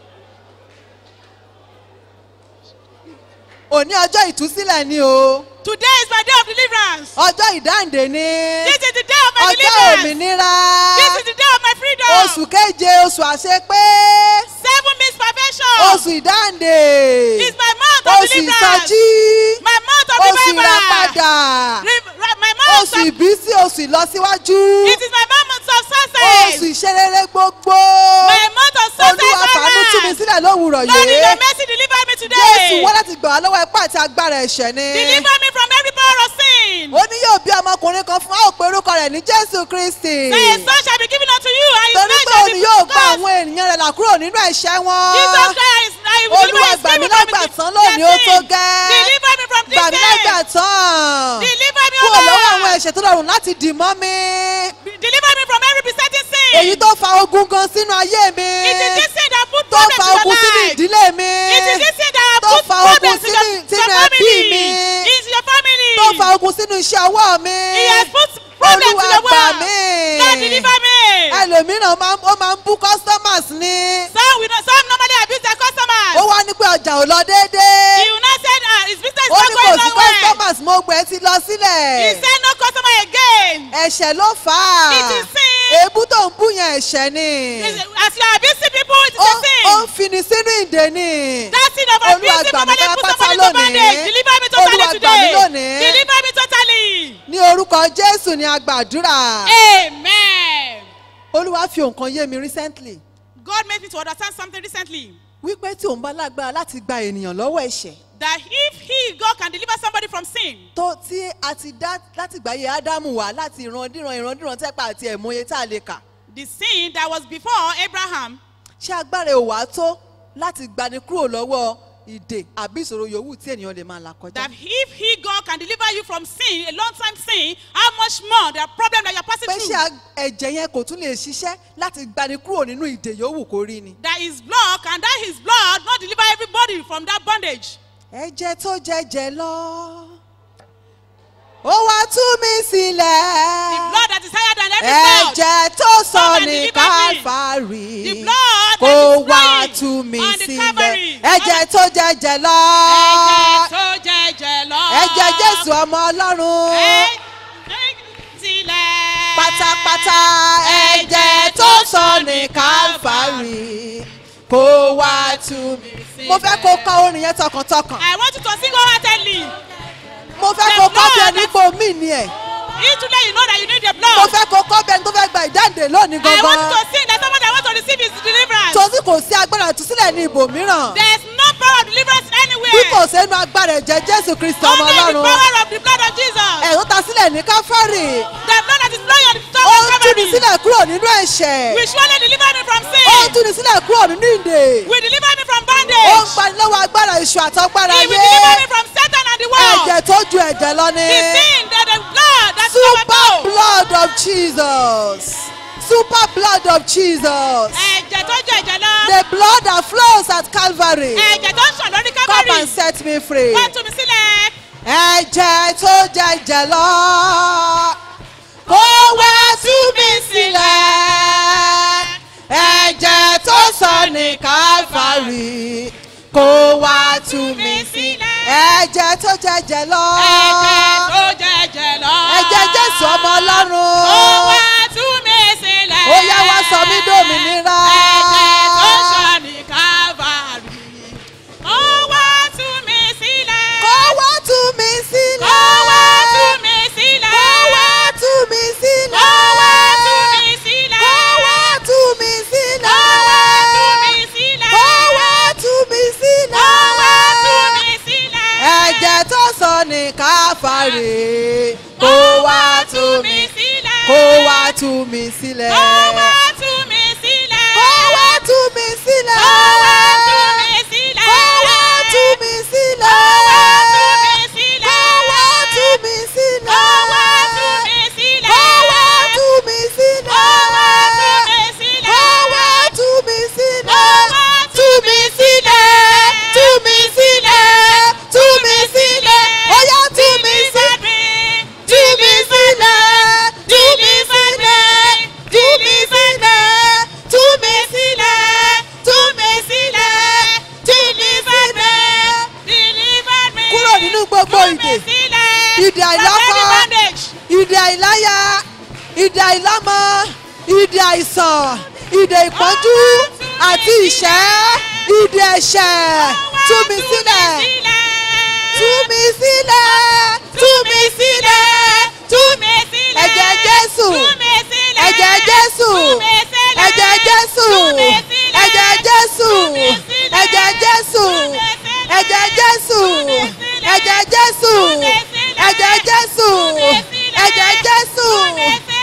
òní ọjọ́ ìtúsílẹ̀ ni o Today is my day of deliverance. ọjọ́ ìdáǹdè ni This is the day of my ọjọ́ deliverance. òmìnira This is the day of my freedom. oṣù keje oṣù àṣepé Seven means perfection. oṣù ìdáǹdè It's my month of oṣù deliverance. ìsọjí My month of oṣù revival. ìràpadà Re- re- my month oṣù of ìbísí oṣù ìlọsíwájú It is my month of oṣù success. ìṣerere gbogbo My month of success. olúwa fàánú tú mi Lord, sílẹ̀ lówùrọ̀ in your yìí mercy, deliver me jésù today. wá láti gbà wá lọ́wọ́ ipá àti agbára ẹ̀ṣẹ̀ ni Deliver me from every power of sin. ó ní yóò bí ọmọkùnrin kan fún wa ó pe orúkọ rẹ̀ rẹ̀ ní jésù kristi Say a son shall be given unto you, and his torí name pé shall òun be yóò gba called. àwọn ènìyàn rẹ̀ là kúrò nínú ẹ̀ṣẹ̀ wọn Jesus Christ, I will deliver olúwa his gbà mí people from lágbà his tán lónìí ó tó sin. gẹ́ Deliver me from this gbà mí lágbà sin. tán Deliver me, O kúrò lọ́wọ́ àwọn Lord. ẹ̀ṣẹ̀ tó rọrùn láti dì mọ́ mi Deliver me from every besetting sin. èyí tó fa ogun gan sínú ayé mi It is this sin that put tó problems fa in your ogun sínú life. ìdílé mi It is this sin that tó put fa ogun problems in your, sínú to your sínú ẹbí family. mi Into your family. tó fa ogun sínú iṣẹ́ ọwọ́ mi He has put problems olúwa in your gbà world. mí Lord, deliver me. ẹlòmíràn máa ń- ó máa ń bú customers ní Some we know, some normally abuse their customers. ó wá ní pé ọjà ò lọ déédéé He will not say uh, his business is ó not ní kò going sí on well. customers mo gbẹ ti lọ He sílẹ̀ said no customer again. ẹ̀ṣẹ̀ ló fà á It is sin. èébú tó ń bú yẹn ẹ̀ṣẹ̀ ni As you are abusing people, it is ó a sin. ó ń fini sínú ìdè ni That sin of Olúwa abusing gbà mí somebody, put pátápátá somebody to lónìí. bondage. Deliver me Olúwa totally gbà mí today. lónìí. Deliver me totally. ní orúkọ jésù ni a gbàdúrà Amen. olúwa fi nǹkan yé mi recently God made me to understand something recently. wípé tí òun bá lágbára láti gba ènìyàn lọ́wọ́ ẹ̀ṣẹ̀ That if he, God, can deliver somebody from sin, tó tí a ti dá láti gbáyé ádámù wá láti ìrandíran ìrandíran tẹ́pà àti ẹ̀mọye tá a lè kà the sin that was before Abraham, ṣé agbára ò wá tó láti gbani kúrò lọ́wọ́ ìdè àbí ìṣòro yòówù tí ènìyàn lè máa là kọjá. that if he, God, can deliver you from sin, a long time sin, how much more the problem that you're passing pé ṣé through? a- ẹ̀jẹ̀ yẹn kò tún lè ṣiṣẹ́ láti gbani kúrò nínú ìdè yòówù kó rí ni. That his blood, can that his blood not deliver everybody from that bondage? ẹ̀jẹ̀ tó jẹ̀jẹ̀ lọ ó wá tú mi The sílẹ̀. blood that is higher than every blood. ẹ̀jẹ̀ tó sọ Come and ní deliver me. káfárì The blood kó that is wá flowing tú mi on the sílẹ̀ Calvary. ẹ̀jẹ̀ tó jẹ̀jẹ̀ lọ Ẹ̀jẹ̀ tó jẹ̀jẹ̀ lọ. ẹ̀jẹ̀ jésù ọmọ ọlọ́run Ẹ̀jẹ̀ sílẹ̀. pátápátá ẹ̀jẹ̀ tó sọ ní káfárì kó wá tú mi. mo fẹ́ kó kọ́ orin yẹn tọkàntọkàn I want you to sing wholeheartedly. mo fẹ́ The kó kọ́ bí blood ẹni pò mí ni ẹ̀ Each today you know that you need the mo blood. fẹ́ kó kọ́ bí ẹni tó fẹ́ gba ìdáǹdè lónìí I want gangan you to sing that someone that wants to receive his deliverance. torí kò sí agbára ìtúsílẹ̀ ní ibòmíràn. There is no power of deliverance bí anywhere. kò sẹ́nu agbára ẹ̀jẹ̀ jésù kristi ọmọ Only the ọlọ́run power of the blood of Jesus. ẹ̀rọ ta sílẹ̀ ní káfárì The blood that is flowing on the top ó of ń túni Calvary. sílẹ̀ kúrò nínú ẹ̀ṣẹ̀ Will surely deliver me from ó ń sin. túni sílẹ̀ kúrò nínú ìdè Will deliver me from ó ń bondage. gbani lọ́wọ́ agbára ìṣù àtọ́gbára He will ayé deliver me from Satan and the world. ẹ̀jẹ̀ tó ju ẹ̀jẹ̀ lọ ní The sin that the blood that's super overflow. blood of jesus super blood of jesus Ẹ̀jẹ̀ tó jẹ́ ẹ̀jẹ̀ lọ. the blood that flows at calvary Ẹ̀jẹ̀ tó ń sàn lórí come Calvary. and set me free. Wá tú mi sílẹ̀. ẹ̀jẹ̀ tó jẹ̀jẹ̀ lọ kó wá tú mi sílẹ̀ ẹ̀jẹ̀ tó sọ ní káfárì kó wá tú mi sílẹ̀ ẹ̀jẹ̀ tó jẹ̀jẹ̀ lọ Ẹ̀jẹ̀ tó jẹ́ ẹ̀jẹ̀ lọ. ẹ̀jẹ̀ jésù ọmọ Ó ọlọ́run wá tú mi sílẹ̀. Ó yá wá sọ mí dòmìnira. Ẹ̀jẹ̀ tó sàn ní Calvary. Ó wá tú mi sílẹ̀. kó wá tú mi sílẹ̀ Ó wá tú mi sílẹ̀. kó wá tú mi sílẹ̀ Ó wá tú mi sílẹ̀. kó wá tú mi sílẹ̀. Ó wá tú mi sílẹ̀. Kó wá tú mi sílẹ̀. Ó wá tú mi sílẹ̀. Ẹ̀jẹ̀ tó sọ ní káfárì. Kó wá tú mi sílẹ̀. kó wá tú mi sílẹ̀. Ó wá tú mi sílẹ̀. Kó wá tú mi sílẹ̀. Ó wá tú mi sílẹ̀. Kó wá tú mi sílẹ̀. Ó wá tú mi sílẹ̀. Kó wá tú mi sílẹ̀. Ó wá tú mi sílẹ̀. Kó wá tú mi sílẹ̀. Ó wá tú mi sílẹ̀. Kó wá tú mi sílẹ̀. Ó wá Tú mi sílẹ̀. Tú mi sílẹ̀. Tú mi sílẹ̀. Ó yá tú mi sílẹ̀. Tú mi sílẹ̀. Tú mi sílẹ̀. Tú mi sílẹ̀. Tú mi sílẹ̀. Tú mi sílẹ̀. Tú mi sílẹ̀. Deliver me. Kúrò nínú gbogbo Tú mi ìdè. sílẹ̀. Ìdè From àìlọ́kọ. any bondage. Ìdè àìláyà. Ìdè àìlọ́mọ. Ìdè àìsàn. Ìdè ìpọ́njú àti ìṣẹ́. Ìdè ẹ̀ṣẹ̀. Tú mi sílẹ̀. Tú mi sílẹ̀. Tú mi sílẹ̀. Tú mi sílẹ̀. Ẹ̀jẹ̀ Jésù. Ẹ̀jẹ̀ Jésù. Ẹ̀jẹ̀ Jésù. Ẹ̀jẹ̀ Jésù. Ẹ̀jẹ̀ Jésù. Ẹ̀jẹ̀ Jésù. Ẹ̀jẹ̀ Jésù. Ẹ̀jẹ̀ Jésù. Ẹ̀jẹ̀ Jésù.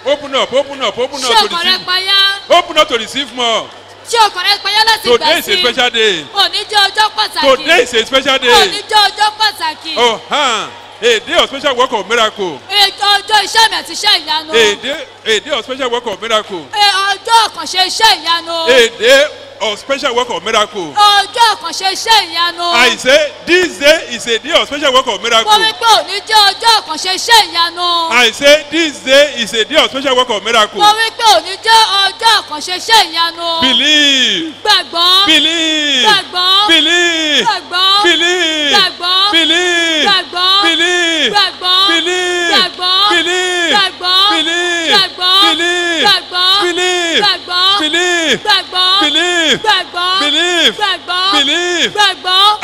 Open up, open up, open ṣé up to ọkàn rẹ receive. payá Open up to receive more. ṣé ọkàn rẹ payá láti Today gbà is a sí special day. òní jẹ́ ọjọ́ pàtàkì Today is a special òní day. jẹ́ ọjọ́ pàtàkì Oh, huh. A day of special work of miracle. ètò ọjọ́ iṣẹ́ mi àti iṣẹ́ ìyanu A day, a day of special work of miracle. Ẹ, ọjọ́ àkànṣe iṣẹ́ ìyanu A day of special work of miracle. ọjọ́ àkànṣe iṣẹ́ ìyanu I say this day is a day of special work of mo wí miracle. pé òní jẹ́ ọjọ́ àkànṣe iṣẹ́ ìyanu I say this day is a day of special work of miracle. mo wí pé òní jẹ́ ọjọ́ àkànṣe iṣẹ́ ìyanu Believe. gbàgbọ́ Believe. gbàgbọ́ Believe. gbàgbọ́ Believe. gbàgbọ́ Believe. gbàgbọ́ Believe. gbàgbọ́ Believe. gbàgbọ́ Believe. gbàgbọ́ Believe. gbàgbọ́ Believe. gbàgbọ́ Believe. gbàgbọ́ Believe. gbàgbọ́ Believe. gbàgbọ́ Believe. gbàgbọ́ Believe. gbàgbọ́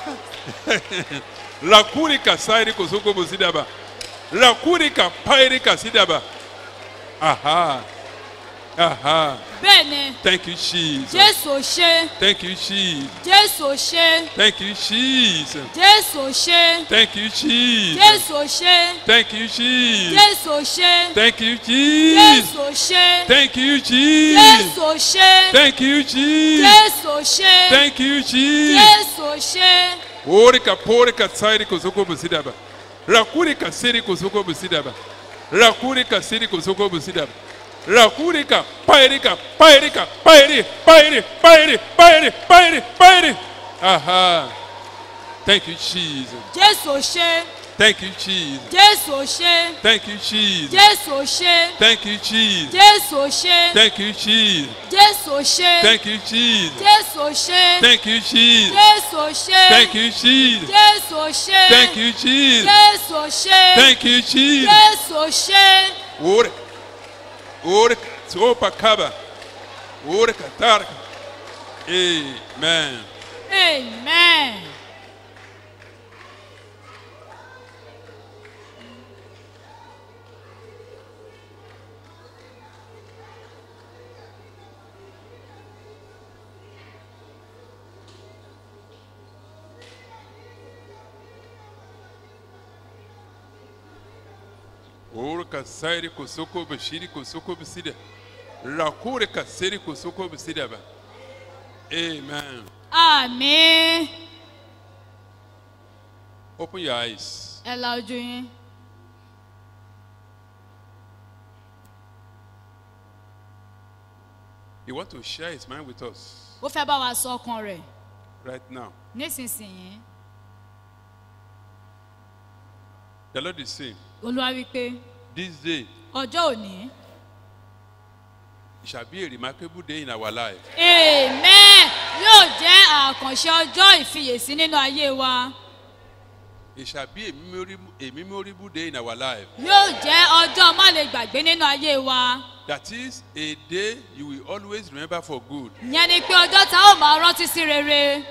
Rakurika sairi kosoko bosidaba. Rakurika pairika sidaba. Aha. Aha. bẹ́ẹ̀ni Thank you, Jesus. jésù ò ṣe Thank you, Jesus. jésù ò ṣe Thank you, Jesus. jésù ò ṣe Thank you, Jesus. jésù ò ṣe Thank you, Jesus. jésù ò ṣe Thank you, Jesus. jésù ò ṣe Thank you, Jesus. jésù ò ṣe Thank you, Jesus. jésù ò ṣe Thank you, Jesus. jésù ò ṣe Orika porika sairi kosoko bosidaba. Rakurika siri kosoko bosidaba. Rakurika siri kosoko bosidaba. Rakurika pairika pairika pairi pairi pairi pairi pairi pairi. Aha. Thank you, Jesus. jésù ò ṣe Thank you, Jesus. jésù ò ṣe Thank you, Jesus. jésù ò ṣe Thank you, Jesus. jésù ò ṣe Thank you, Jesus. jésù ò ṣe Thank you, Jesus. jésù ò ṣe Thank you, Jesus. jésù ò ṣe Thank you, Jesus. jésù ò ṣe Thank you, Jesus. jésù ò ṣe Thank you, Jesus. jésù ò ṣe Orika. Orika. Sopa kaba. Orika tarka. Amen. amen. Orika sairi kosoko bashiri kosoko bisida. Rakurika siri kosoko bisida ba. Amen. àmín Open your eyes. ẹ la ojú yín He want to share his mind with us ó fẹ́ bá wa sọ ọkàn rẹ̀ right now. nísinsìnyí The Lord is saying, olúwa wípé this day ọjọ́ òní it shall be a remarkable day in our life. amen yóò jẹ́ àkànṣe ọjọ́ ìfiyèsí nínú ayé wa It shall be a memorable, a memorable day in our life. yóò jẹ́ ọjọ́ má lè gbàgbé nínú ayé wa That is a day you will always remember for good. ìyẹn ni pé ọjọ́ tá ó máa rántí sí rere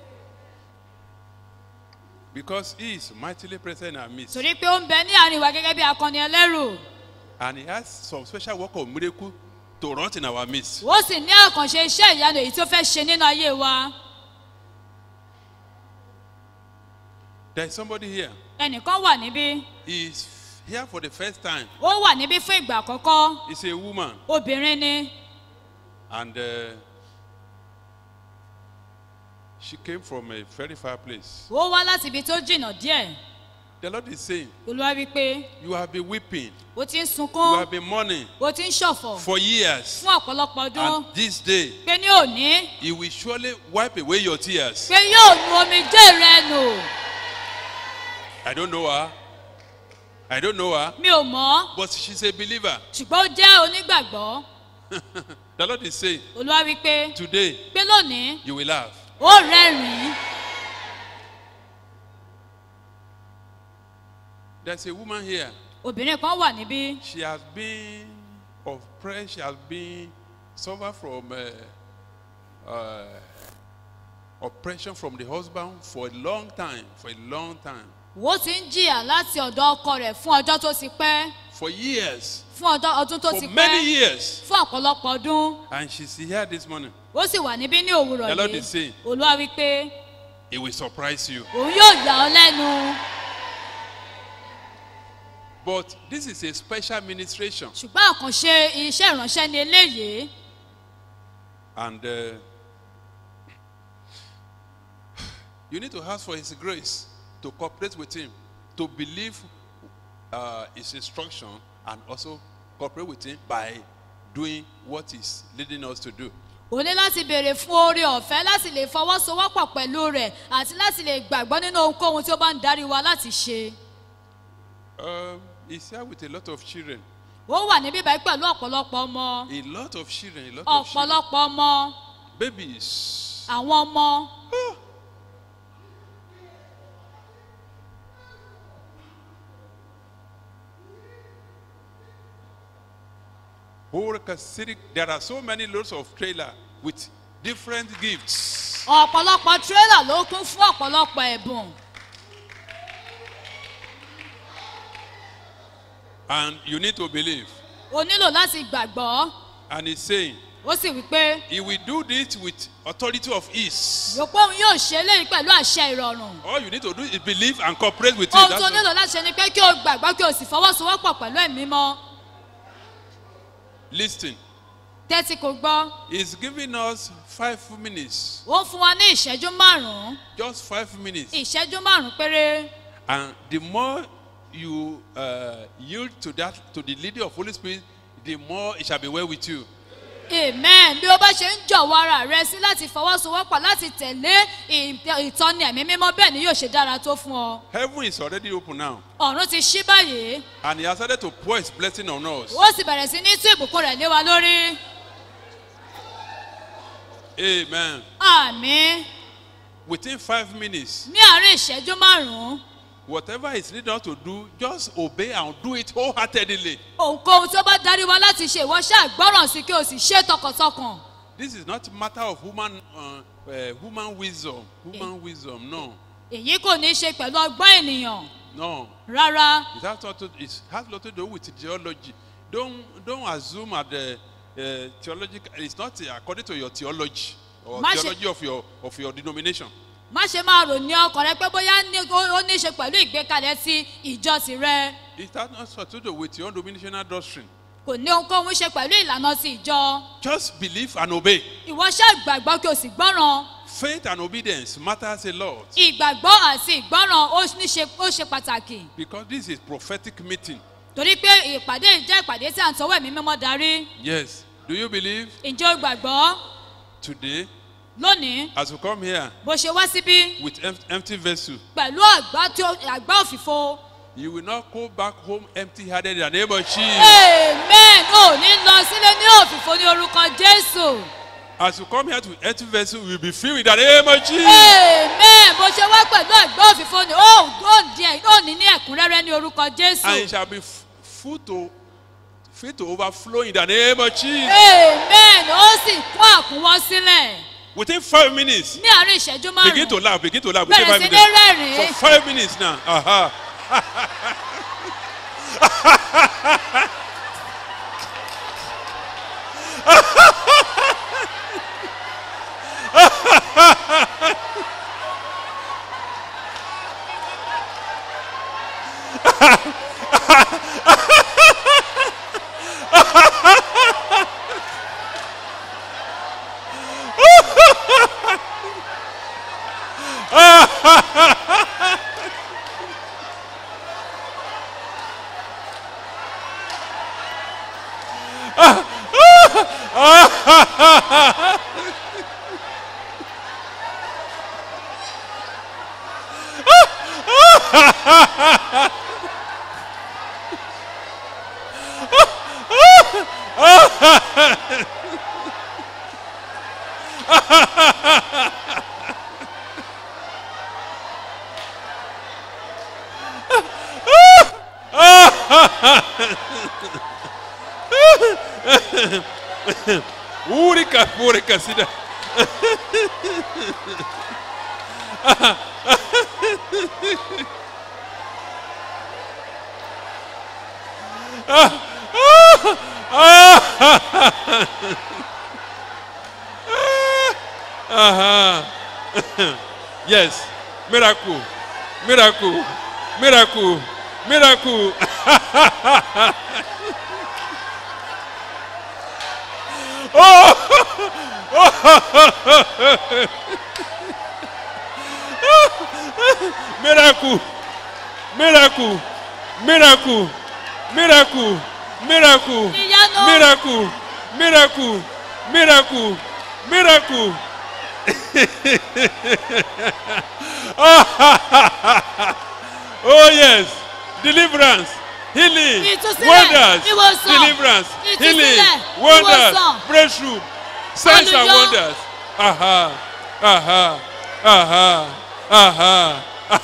Because he is mightily present in our midst. torí pé ó ń bẹ ní àárín wa gẹ́gẹ́ bí akọni ẹlẹ́rù And he has some special work of miracle to run in our midst. ó sì ní àkànṣe iṣẹ́ ìyanu èyí tó fẹ́ ṣe nínú ayé wa There is somebody here. ẹnìkan wà níbí He is here for the first time. ó wà níbí fún ìgbà àkọ́kọ́ He's a woman. obìnrin ni And uh, she came from a very far place. ó wá láti ibi tó jìnnà díẹ̀ The Lord is saying, olúwa wípé You have been weeping, ó ti ń you sunkún have been mourning ó ti ń ṣọ̀fọ̀ for years. fún ọ̀pọ̀lọpọ̀ ọdún And this day, pé ní òní He will surely wipe away your tears. pé yóò nu omijé rẹ nù I don't know her. I don't know her. mi ò mọ̀ But she's a believer. ṣùgbọ́n ó jẹ́ onígbàgbọ́ The Lord is saying, olúwa wípé Today, pé lónìí you will laugh. ó rẹ́rìn-ín There's a woman here. obìnrin kan wà níbí She has been oppressed. She has been suffer from uh, uh, oppression from the husband for a long time. For a long time. ó ti ń jìyà láti ọ̀dọ̀ ọkọ rẹ̀ fún ọjọ́ tó ti pẹ́ For years. fún ọjọ́ ọdún tó For ti many pẹ́ years. fún ọ̀pọ̀lọpọ̀ ọdún And she's here this morning. ó sì wà níbí ní òwúrọ̀ The Lord yìí is saying- olúwa wípé It will surprise you. òun yóò yà ọ́ lẹ́nu But this is a special ministration. ṣùgbọ́n àkànṣe iṣẹ́ ìránṣẹ́ ni eléyìí And uh, you need to ask for His grace to cooperate with Him, to believe uh, His instruction, and also cooperate with Him by doing what He's leading us to do. o ní láti béèrè fún oore ọ̀fẹ́ láti lè fọwọ́sowọ́pọ̀ pẹ̀lú rẹ̀ àti láti lè gbàgbọ́ nínú ohunkóhun tí ó bá ń darí wa láti ṣe Um, he's here with a lot of children. ó wà níbí báyìí pẹ̀lú ọ̀pọ̀lọpọ̀ ọmọ A lot of children, a lot of children. ọ̀pọ̀lọpọ̀ ọmọ Babies. àwọn ọmọ Horika City, There are so many loads of trailer with different gifts. ọ̀pọ̀lọpọ̀ tírélà ló kún fún ọ̀pọ̀lọpọ̀ ẹ̀bùn And you need to believe. o nílò láti gbàgbọ́ And he's saying, ó sì wí pé he will do this with authority of ease. rò pé òun yóò ṣe eléyìí pẹ̀lú àṣẹ ìrọ̀rùn All you need to do is believe and cooperate with him. ohun That's tó all. nílò láti ṣe ni pé kí o gbàgbọ́ kí o sì fọwọ́sowọ́pọ̀ pẹ̀lú ẹ̀mí mọ́ Listen. tẹ́tí kò gbọ́ He's giving us five minutes. ó ń fún wa ní ìṣẹ́jú márùn-ún Just five minutes. ìṣẹ́jú márùn-ún péré And the more you uh, yield to that, to the leading of Holy Spirit, the more it shall be well with you. amen bí o bá ṣe ń jọ̀wọ́ ara rẹ sí láti fọwọ́sowọ́pọ̀ láti tẹ̀lé ì- ìtọ́ni ẹ̀mí mímọ́ bẹ́ẹ̀ ni yóò ṣe dára tó fún ọ Heaven is already open now. ọ̀run ti ṣí báyìí And he has started to pour his blessing on us. ó sì bẹ̀rẹ̀ sí ní tú ìbùkún rẹ̀ lé wa lórí Amen. àmì Within five minutes, ní àárín ìṣẹ́jú márùn-ún whatever is needed us to do, just obey and do it wholeheartedly. ohunkóhun tí ó bá darí wa láti ṣe ìwọ ṣáà gbọ́ràn sí kí o sì ṣe é tọkàntọkàn This is not a matter of human, uh, uh, human wisdom. Human wisdom, no. èyí kò ní í ṣe pẹ̀lú ọgbọ́n ènìyàn No. rárá It has, not to, it has lot to do with theology. Don't, don't assume at the uh, theological, it's not according to your theology or Má ṣe- theology of your, of your denomination. má ṣe máa rò ní ọkàn rẹ pé bóyá ní- ó ó ní í ṣe pẹ̀lú ìgbékalẹ̀ ti ìjọsìn rẹ It has not to do with your denominational doctrine. kò ní ohunkóhun ṣe pẹ̀lú ìlànà ti ìjọ Just believe and obey. ìwọ ṣáà gbàgbọ́ kí o sì gbọ́ràn Faith and obedience matters a lot ìgbàgbọ́ àti ìgbọ́ràn ó ní ṣe ó ṣe pàtàkì because this is prophetic meeting. torí pé ìpàdé yìí jẹ́ ìpàdé tí à ń tọwọ́ ẹ̀mí mímọ́ darí Yes. Do you believe ǹjẹ́ o gbàgbọ́ today lónìí as you come here bó ṣe wá síbí with em- empty vessel, pẹ̀lú àgbá tí ó- àgbá òfìfo you will not go back home empty-handed in the name of Jesus. amen ò ní lọ sílé ní òfìfo ní orúkọ jésù As you come here to empty vessel, you will be filled with the name of Jesus. amen bó ṣe wá pẹ̀lú àgbá òfìfo ni ó ó di ẹ̀ ó ní ní ẹ̀kúnrẹ́rẹ́ ní orúkọ And jésù it shall be f- full to fit to overflow in the name of Jesus. amen ó sì kún àkúnwọ́ sílẹ̀ Within five minutes, ní àárín ìṣẹ́jú begin to márùn-ún laugh, begin to laugh. Within bẹ̀rẹ̀ five sí ní minutes. rẹ́rìn-ín For five minutes now. Aha. Urika, urika, sida. Yes, miracle, miracle, miracle, miracle. miracle miracle miracle miracle miracle Ìyanu. miracle miracle miracle miracle. oh yes deliverance healing Ìtúsílẹ̀, wonders ìwòsàn, deliverance healing ìtúsílẹ̀, wonders ìwòsàn. breakthrough signs and Hallelujah. wonders aha aha aha aha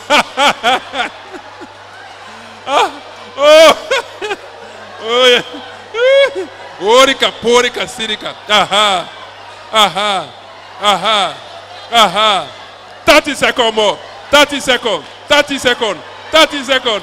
oh oh yeah orika porika sirika aha aha aha aha thirty second more thirty second thirty second thirty second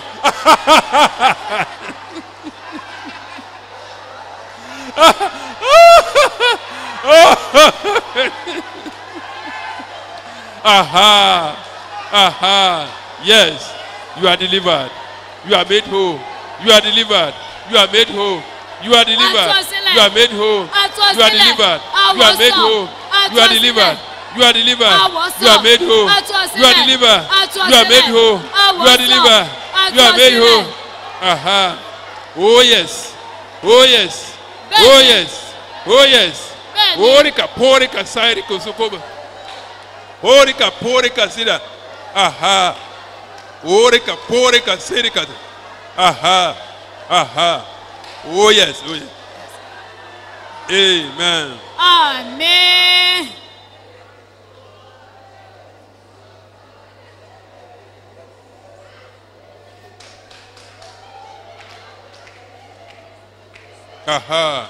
aha aha yes you are delivered you are made whole you are delivered you are made whole you are delivered Àtúnṣílẹ̀. you are made whole you are Àtúnṣílẹ̀. delivered you are made Àwòsàn. whole you are Àtúnṣílẹ̀. delivered you are delivered Àwòsàn. you are made whole Àtúnṣílẹ̀. you are delivered you are made Àtúnṣílẹ̀. whole you are Àwòsàn. delivered you are made whole Àtúnṣílẹ̀. aha oh yes oh yes oh Bẹ́ẹ̀ni. yes oh yes Bẹ́ẹ̀ni. orika porika sairika sokoba orika porika sida aha orika porika sirika aha aha oh yes oh yes amen Àmín. aha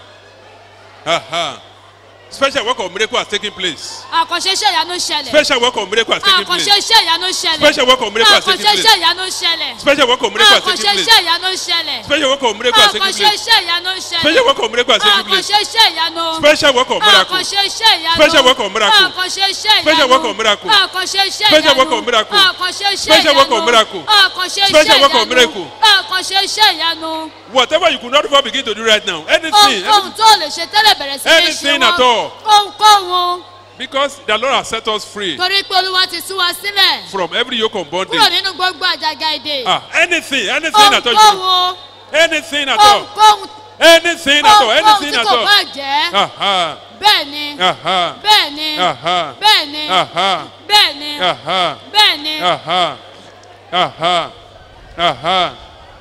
aha special work of miracle has taken place Àkànṣe iṣẹ́ ìyanu ṣẹlẹ̀. special work of miracle has taken Àkànṣe place iṣẹ́ ìyanu ṣẹlẹ̀. Special work of miracle has taken Àkànṣe place. iṣẹ́ ìyanu ṣẹlẹ̀. special work of miracle has Àkànṣe taken place iṣẹ́ ìyanu ṣẹlẹ̀. special work of miracle has taken Àkànṣe place iṣẹ́ ìyanu ṣẹlẹ̀. special work of miracle has taken place Àkànṣe iṣẹ́ ìyanu. special work of miracle Àkànṣe iṣẹ́ ìyanu. Special work of miracle. Àkànṣe iṣẹ́ ìyanu. Special work of miracle. Àkànṣe iṣẹ́ ìyanu. Special work of miracle. Àkànṣe iṣẹ́ Special work of ìyanu. miracle. Àkànṣe iṣẹ́ Special work of ìyanu. miracle. Àkànṣe iṣẹ́ ìyanu. whatever you could not even begin to do right now anything, Ohunkóhun anything tó lè ṣe tẹ́lẹ̀ bẹ̀rẹ̀ sí ní ṣe Anything wọ́n. at all. Ohunkóhun. because the lord has set us free Torí pé Olúwa ti tú wa sílẹ̀. from every yoke of Kúrò bondage nínú gbogbo àjàgà èdè. ah anything anything at all Ohunkóhun. anything at all Ohunkóhun. anything at all Ohunkóhun anything tí at kò all bá jẹ́. aha Bẹ́ẹ̀ ni. aha Bẹ́ẹ̀ ni. aha Bẹ́ẹ̀ ni. aha Bẹ́ẹ̀ ni. aha Bẹ́ẹ̀ ni. aha aha aha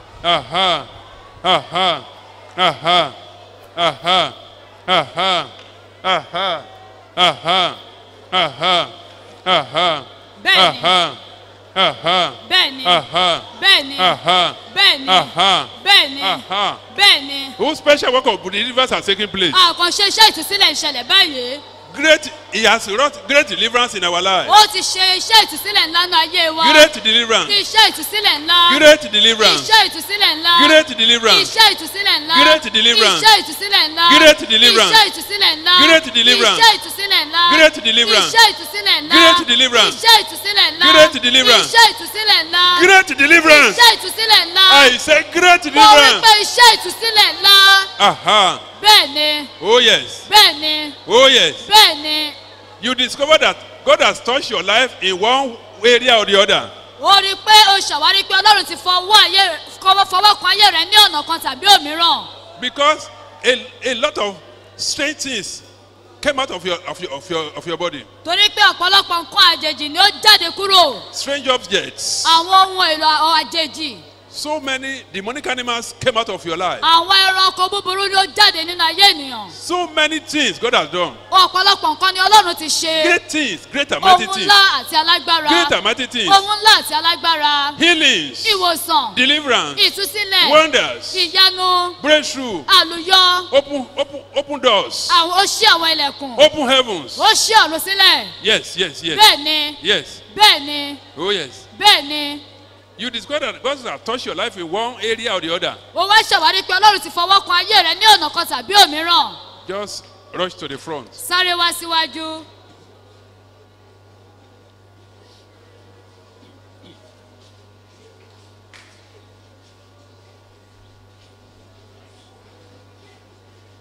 aha aha aha aha aha aha aha aha aha Bẹ́ẹ̀ ni. aha aha Bẹ́ẹ̀ ni. aha Bẹ́ẹ̀ ni. aha Bẹ́ẹ̀ ni. aha Bẹ́ẹ̀ ni. aha Bẹ́ẹ̀ ni. whose special work of deliverance has taken place Àkànṣe iṣẹ́ ìtúsílẹ̀ ìṣẹ̀lẹ̀ báyìí. great he has wrought great deliverance in our life Ó ti ṣe iṣẹ́ ìtúsílẹ̀ ńlá ní ayé wa. great deliverance Iṣẹ́ ìtúsílẹ̀ ńlá. great deliverance Iṣẹ́ ìtúsílẹ̀ ńlá. great deliverance Iṣẹ́ ìtúsílẹ̀ ńlá. Great deliverance. Iṣẹ́ ìtúsílẹ̀ ńlá. Great deliverance. Iṣẹ́ ìtúsílẹ̀ ńlá. Great deliverance. Iṣẹ́ ìtúsílẹ̀ ńlá. Great deliverance. Iṣẹ́ ìtúsílẹ̀ ńlá. Great deliverance. Iṣẹ́ ìtúsílẹ̀ ńlá. Great deliverance. Iṣẹ́ ìtúsílẹ̀ ńlá. great deliverance Iṣẹ́ ìtúsílẹ̀ ńlá. I say great Mo wí deliverance pé iṣẹ́ ìtúsílẹ̀ ńlá. aha Bẹ́ẹ̀ ni. oh yes Bẹ́ẹ̀ ni. oh yes Bẹ́ẹ̀ ni. you discover that God has touched your life in one area or the other ó rí i pé o ṣàwárí pé ọlọ́run ti fọwọ́ ayé fọwọ́ fọwọ́ kan ayé rẹ ní ọ̀nà kan tàbí òmíràn because a, a lot of strange things came out of your of your of your of your body torí pé ọ̀pọ̀lọpọ̀ nǹkan àjèjì ni ó jáde kúrò strange objects àwọn ohun èlò à- àjèjì so many demonic animals came out of your life àwọn ẹranko búburú ni ó jáde nínú ayé ènìyàn so many things God has done ọ̀pọ̀lọpọ̀ nǹkan ni ọlọ́run ti ṣe great things great and mighty ohun things ńlá àti alágbára great and mighty things ohun ńlá àti alágbára healings ìwòsàn deliverance ìtúsílẹ̀ wonders ìyanu breakthrough àlùyọ open open open doors àwọn ó ṣí àwọn ilẹ̀kùn open heavens ó ṣí ọ̀run sílẹ̀ yes yes yes bẹ́ẹ̀ ni yes bẹ́ẹ̀ ni oh yes bẹ́ẹ̀ ni you discover that God has touched your life in one area or the other ó wá ṣàwárí pé ọlọ́run ti fọwọ́ kan ayé rẹ ní ọ̀nà kan tàbí òmíràn just rush to the front sáré wá síwájú.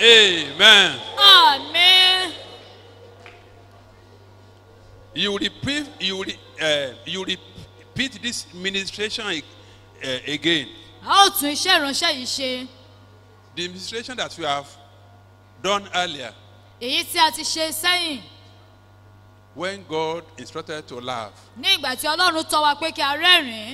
Amen. àmín You repeat, you, re, uh, you repeat this ministration uh, again. a ó tún iṣẹ́ ìránṣẹ́ yìí ṣe The ministration that you have done earlier èyí tí a ti ṣe sẹ́yìn when God instructed to laugh. ní ìgbà tí ọlọ́run tọ́ wa pé kí a rẹ́rìn-ín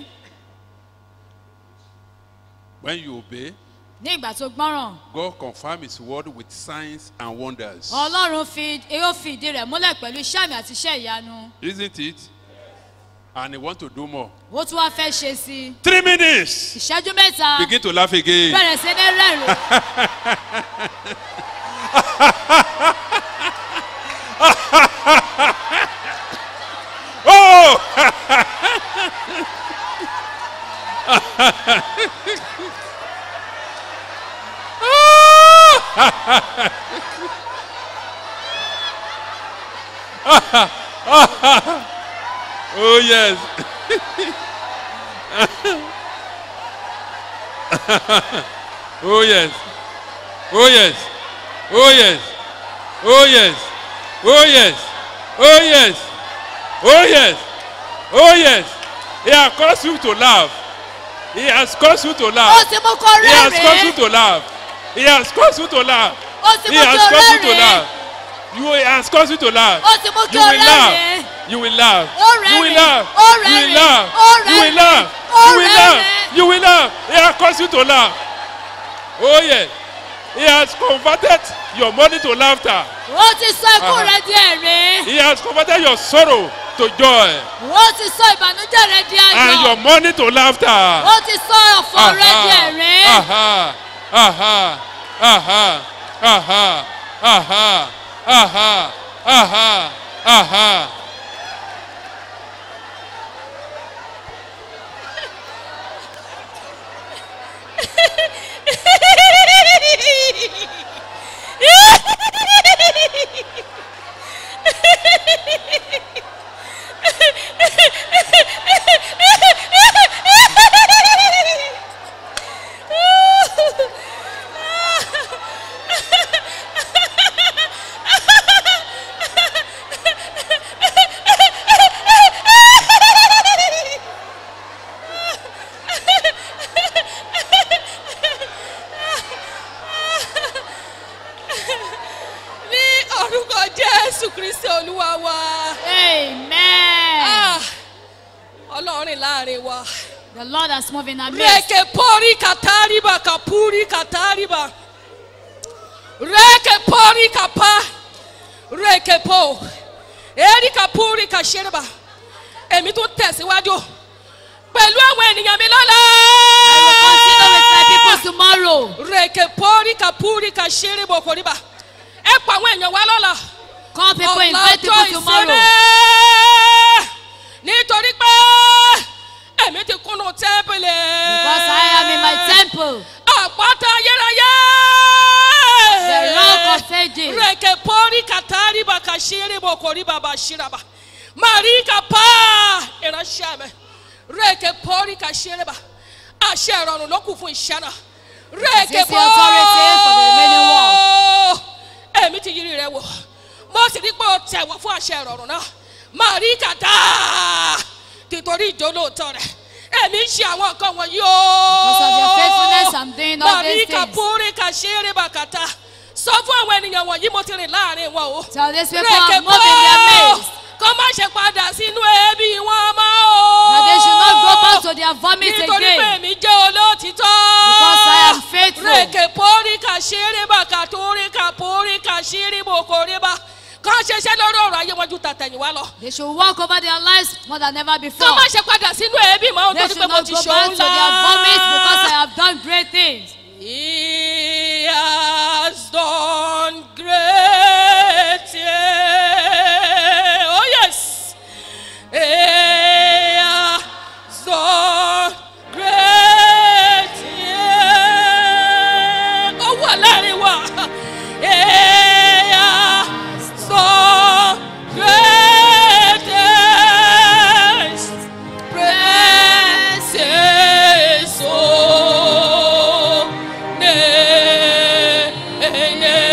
When you obey, ní ìgbà tó gbọ́ràn God confirm His word with signs and wonders. ọlọ́run fi yóò fi ìdí rẹ̀ múlẹ̀ pẹ̀lú iṣẹ́ àmì àti iṣẹ́ ìyanu Isn't it? And He want to do more. ó tún wá fẹ́ ṣe sí i Three minutes. ìṣẹ́jú mẹ́ta Begin to laugh again. bẹ̀rẹ̀ sí ní rẹ́rìn Oh! oh yes. oh yes. Oh yes. Oh yes. Oh yes. Oh yes. Oh yes. Oh yes. Oh yes. He has caused you to laugh. He has caused you to ó laugh. ti mú kó He has caused you rẹ́rìn-ín to laugh. He has caused you to laugh. ó ti He mú has kí o caused you to rẹ́rìn-ín laugh. You he has caused you to laugh. ó ti mú kí You o will laugh. rẹ́rìn-ín You will laugh. Ó You will rẹ́rìn-ín. laugh. Ó You will rẹ́rìn-ín. laugh. Ó You will rẹ́rìn-ín. laugh. Ó You will laugh. rẹ́rìn-ín. You will laugh. He has caused you to laugh. Oh yes. He has converted your money to laughter. ó ti sọ ikú Uh-huh. rẹ di ẹ̀rín He has converted your sorrow to joy. ó ti sọ ìbànújẹ́ rẹ di And ayọ̀ your money to laughter. ó ti sọ ọ̀fọ̀ rẹ di ẹ̀rín Aha. Aha. Aha. Aha. Aha. Aha. Aha. Aha. ní orúkọ jésù kristi olúwa wa amen Ah, ọlọ́run rìn láàrin wa. the lord has moved in our midst reke pori katariba kapuri katariba reke pori kapa reke po eri kapuri kashereba èmi tún tẹ̀síwájú pẹ̀lú àwọn ènìyàn mi lọ́la. i will continue with my people tomorrow reke pori kapuri kashereba koriba ẹ pa àwọn èèyàn wa lọ́la. call people invite people tomorrow nítorí pé èmi ti kúnnú tẹ́ḿpìlì. because i am in my temple àpáta ayérayé. the rock of ages reke pori katari baka ṣeré bò kò rí bàbá ṣíraba marika pa ìránṣẹ́ mi reke pori ka ṣeré bá àṣẹ ìrọ̀rùn ló kù fún iṣẹ́ náà reke This is the authority for the remaining pori èmi ti yiri rẹ wò mo sì rí pé o tẹ̀wọ́ fún àṣẹ ìrọ̀rùn náà marika dá tìtorí ìjólóòtọ́ rẹ̀ èmi ń ṣe àwọn nǹkan wọ̀nyí o. Because of your faithfulness, I'm doing all these marika things. pori ka ṣeré bàkàtà sọ fún àwọn ènìyàn wọ̀nyí mo ti rìn láàrin wọn o. tell these people i'm moving in their midst kọ́ má ṣe padà sínú ẹbí wọn mọ́ o. that they should not go back to their vomit nítorí pé again èmi jẹ́ olóòtítọ́. Because I am faithful. rèké pórí kà ṣeré bá kà torí kà pórí kà ṣeré bò kò rí bá. kọ́ ṣeṣẹ́ lórí ọ̀rọ̀ ayé wọn ju tàtẹ̀yìnwá lọ. they should walk over their lives more than ever before kọ́ má ṣe padà sínú ẹbí mọ́ they nítorí should pé mo not ti go ṣe back òun to their vomit because i have done great things He has done great things. Oh yes. He has done great things. Ó wà láàrin wa. He has done great things. Precious soul, ne- ne-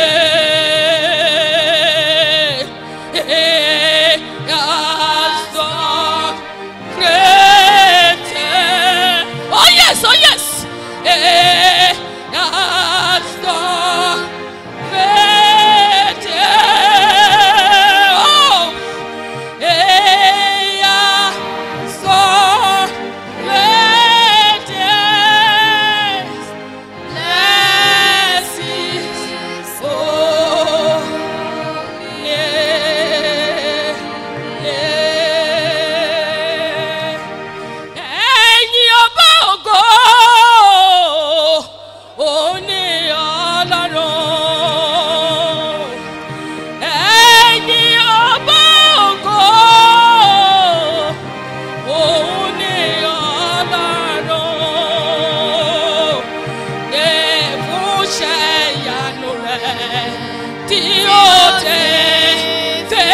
yóò tètè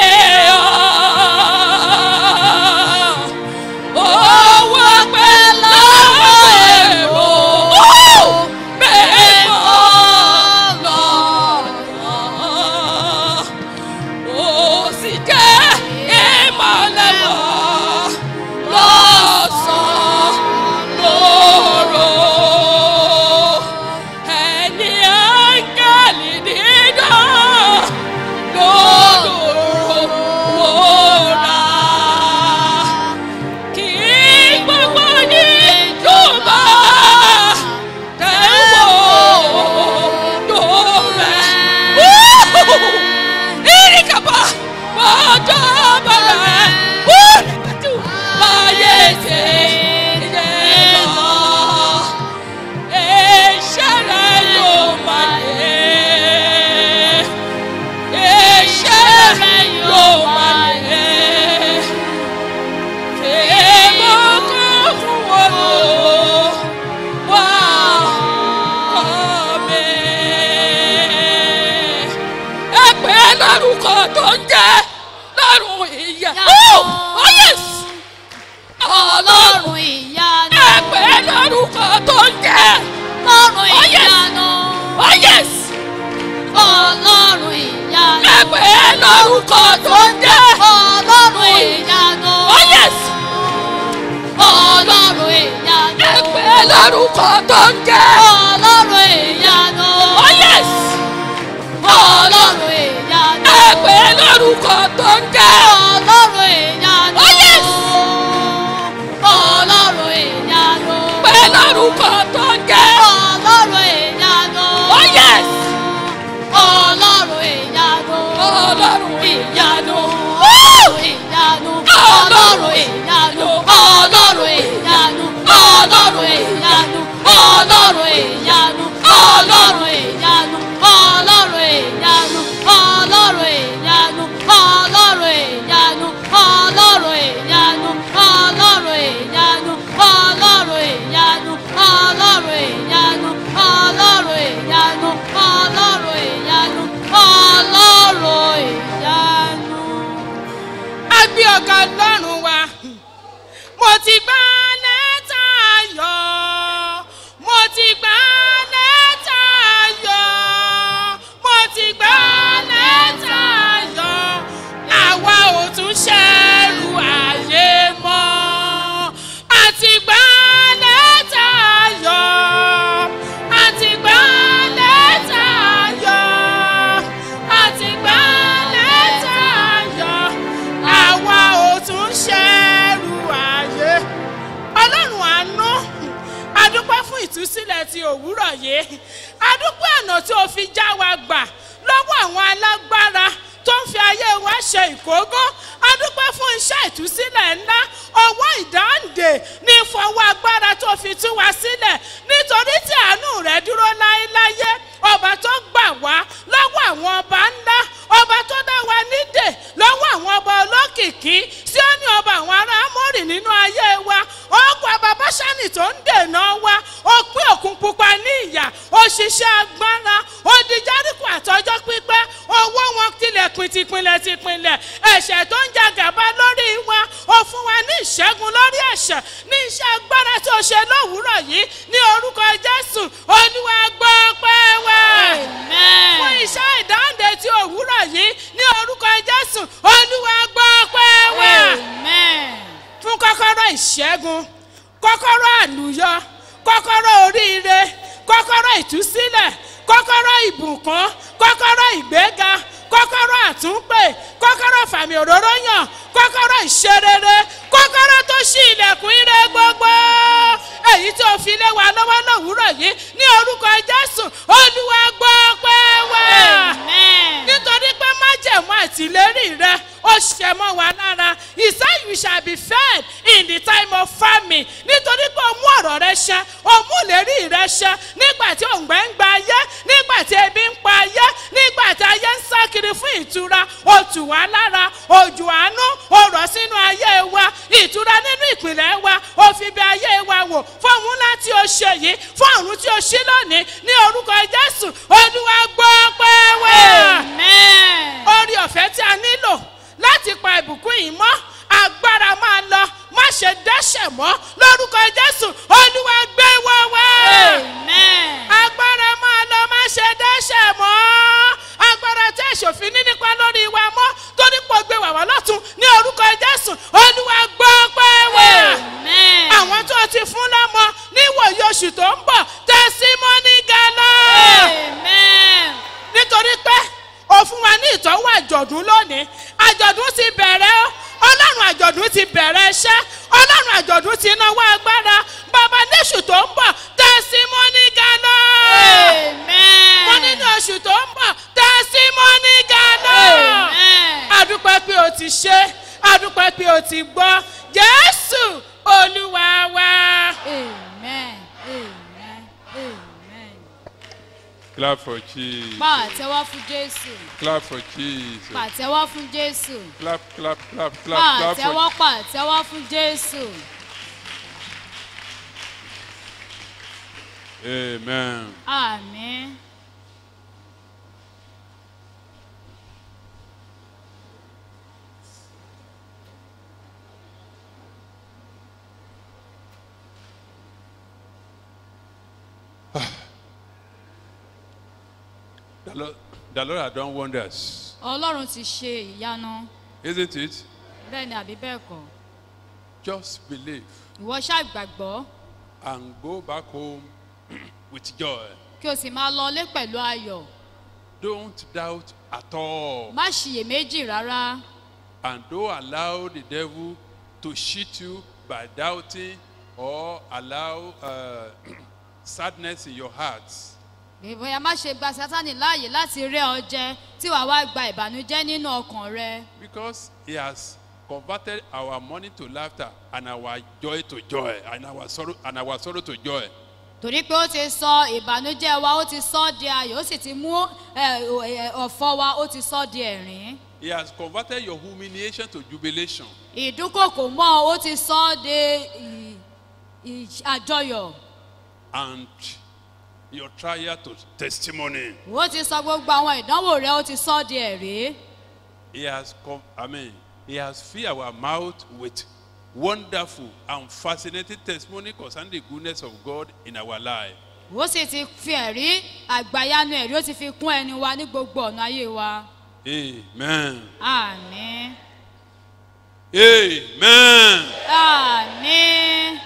hàn. Owó pẹ́ lọ́wọ́ èrò bẹ́ẹ̀ mọ́ lọ́nà. Ó sì jẹ́ ìmọ̀lẹ̀ mọ́ lọ́sàn-án lóru. Ẹni áńgẹ́lì dídán lóru wòrà. Kí gbogbo ní jùbọ̀ tẹ̀wọ̀ lórẹ̀. Irikapa ọjọ́ bẹ̀rẹ̀ wúrẹ́kàtù láyé ṣe yẹ lọ. Iṣẹ́ rẹ̀ yóò máa yẹ. Iṣẹ́ rẹ̀ yóò máa yẹ. Èèmọ̀ kan fún wọn lò wá kọ́ mi ẹ pè é lórúkọ tó ń jẹ́ lọ́rùn ìyá. Oh! Oh, yes! ọlọ́run ìyanu ẹ pè é lórúkọ tó ń jẹ́. ọlọ́run Oh, yes! ìyanu Oh, yes! ọlọ́run ìyanu ẹ pè é lórúkọ tó ń jẹ́. ọlọ́run ìyanu Oh, yes! ọlọ́run ìyanu ẹ pè é lórúkọ tó ń jẹ́. ọlọ́run ìyanu Oh, yes! ọlọ́run ìyanu ẹ pè é lórúkọ tó ń jẹ́. ọlọ́run ìyanu Oh, yes! ọlọ́run ìyanu pè é lórúkọ tó ń jẹ́. ọlọ́run ìyanu Oh, yes! ọlọ́run ìyanu Ọlọ́run ìyanu. ọlọ́run ìyanu ọlọ́run ìyanu ọlọ́run ìyanu ọlọ́run ìyanu ọlọ́run ìyanu ọlọ́run ìyanu ọlọ́run ìyanu ọlọ́run ìyanu ọlọ́run ìyanu ọlọ́run ìyanu ọlọ́run ìyanu ọlọ́run ìyanu ọlọ́run ìyanu ọlọ́run ìyanu ọlọ́run ìyanu ọlọ́run ìyanu. a gbé ọ̀gá ọlọ́run wa. mo ti gbá lẹ́tà ayọ̀ mo ti gbá lẹ́tà ayọ̀ mo ti gbá lẹ́tà ayọ̀ àwa ò tún ṣẹ́rù ayé mọ́ a ti gbá lẹ́tà ayọ̀ a ti gbá lẹ́tà ayọ̀ a ti gbá lẹ́tà ayọ̀ àwa ò tún ṣẹ́rù ayé. ọlọ́run àánú adúpẹ́ fún ìtúsílẹ̀ ti òwúrọ̀ yìí adúpẹ́ ọ̀nà tí o fi já wa gbà lọ́wọ́ àwọn alágbára tó ń fi ayé wa ṣe ìkógó adúpẹ́ fún iṣẹ́ ìtúsílẹ̀ ńlá ọwọ́ ìdáǹdè ní ìfọwọ́ agbára tó fi tú wa sílẹ̀ nítorí tí àánú rẹ̀ dúró láéláyé ọba tó gbà wá lọ́wọ́ àwọn ọba ńlá ọba tó dá wa nídè lọ́wọ́ àwọn ọba olókìkí tí ó ní ọba àwọn ará amórì nínú ayé wa ọkọ̀ ababáṣánì tó ń dènà wa ó pín òkun pupa ní ìyà òṣìṣẹ́ agbára odi járíkù àtọjọ́ pípẹ́ owó wọn tilẹ̀kùn tìpínlẹ̀ tìpínlẹ̀ ẹ̀ṣẹ̀ tó ń ja gàba lórí wa ó fún wa ní ìṣẹ́gun lórí ẹ̀ṣẹ̀ ní iṣẹ́ agbára tó ṣe lówùúrọ̀ yìí ní orúkọ jésù olúwa gbọ́ pẹ́ wá fún amen iṣẹ́ ìdáǹdè tí òwúrọ̀ yìí ní orúkọ jésù olúwa gbọ́ pẹ́ wá amen fún kọ́kọ́rọ́ ìṣẹ́gun kọ́kọ́rọ́ àlùyọ kọ́kọ́rọ́ oríire kọ́kọ́rọ́ ìtúsílẹ̀ kọ́kọ́rọ́ ìbùkún kọ́kọ́rọ́ ìgbéga kọ́kọ́rọ́ àtúnpè kọ́kọ́rọ́ fàmì òróró yàn kọ́kọ́rọ́ ìṣerere kọ́kọ́rọ́ tó ṣí ilẹ̀kùn ire gbogbo èyí tó fi lé wa lọ́wọ́ lówùúrọ̀ yìí ní orúkọ jésù olúwa gbọ́ pẹ́ wá amen nítorí pé májẹ̀mú àtìlérí rẹ ó ṣẹ mọ́ wa lára he said you shall be fed in the time of famine nítorí pé o mú ọ̀rọ̀ rẹ ṣẹ o mú ìlérí rẹ ṣẹ nígbà tí òǹgbẹ́ ń gba ayé nígbà tí ebi ń pa ayé nígbà tí ayé ń sá kiri fún ìtura o tù wá lára òjò àánú o rọ̀ sínú ayé wa ìtura nínú ìpìlẹ̀ wa o fi bí ayé wa wò fún òun ńlá tí o ṣe yìí fún àrùn tí o ṣí lónìí ní orúkọ jésù olúwa gbọ́ pé wá amen orí ọ̀fẹ́ tí a nílò láti pa ìbùkún yìí mọ́ agbára máa lọ má ṣe dẹ́ṣẹ̀ mọ́ lórúkọ jésù olúwa gbé wọ́ wá amen agbára máa lọ má ṣe dẹ́ṣẹ̀ mọ́ agbára tí èṣòfin ní nípa lórí wa mọ́ torí pọ̀ gbé wà wá lọ́tún ní orúkọ jésù olúwa gbọ́ pé wá amen àwọn tó ti fún lọ́mọ níwòye oṣù tó ń bọ̀ tẹ̀símọ́nì gánà amen nítorí pé o fún wa ní ìtọ́wò àjọ̀dún lónìí àjọ̀dún ti bẹ̀rẹ̀ ó ọlọ́run àjọ̀dún ti bẹ̀rẹ̀ iṣẹ́ ọlọ́run àjọ̀dún ti náwó agbára bàbá níṣù tó ń bọ̀ tẹ̀símọ́nì gánà amen wọ́n nínú oṣù tó ń bọ̀ tẹ̀símọ́nì gánà amen adúpẹ́ pé o ti ṣe adúpẹ́ pé o ti gbọ́ jésù olúwa wa. amen amen amen. Clap for Jesus. pàtẹ́wọ́ fún jésù Clap for Jesus. pàtẹ́wọ́ fún jésù Clap, clap, clap, clap, clap for pàtẹ́wọ́ pàtẹ́wọ́ fún jésù Amen. àmín. The Lord, the Lord has done wonders, ọlọ́run ti ṣe ìyanu isn't it? bẹ́ẹ̀ ni àbí bẹ́ẹ̀ kọ́ Just believe ìwọ ṣàgbàgbọ́ and go back home with joy. kí o sì máa lọlé pẹ̀lú ayọ̀ Don't doubt at all. má ṣiyèméjì rárá And don't allow the devil to cheat you by doubting or allow uh, sadness in your heart. bóyá má ṣe gba sátánì láàyè láti rẹ́ ọ jẹ tí wàá wá gba ìbànújẹ́ nínú ọkàn rẹ Because he has converted our mourning to laughter and our joy to joy and our sorrow and our sorrow to joy. torí pé ó ti sọ ìbànújẹ́ wa ó ti sọ ọ́ di ayọ̀ ó sì ti mú ẹ, ẹ, ọ̀fọ̀ wa ó ti sọ ọ́ di ẹ̀rín He has converted your humiliation to jubilation. ìdúnkòkò mọ́ ọ, ó ti sọ ọ́ di ì- ì- àjọyọ̀ and your trial to testimony. ó ti sọ gbogbo àwọn ìdánwò rẹ ó ti sọ ọ́ di ẹ̀rí He has come, I mean, he has filled our mouth with wonderful and fascinating testimony concerning the goodness of God in our life. ó sì ti fi ẹ̀rí àgbàyanu ẹ̀rí ó ti fi kún ẹni wa ní gbogbo ọ̀nà ayé wa Amen. àmín Amen. àmín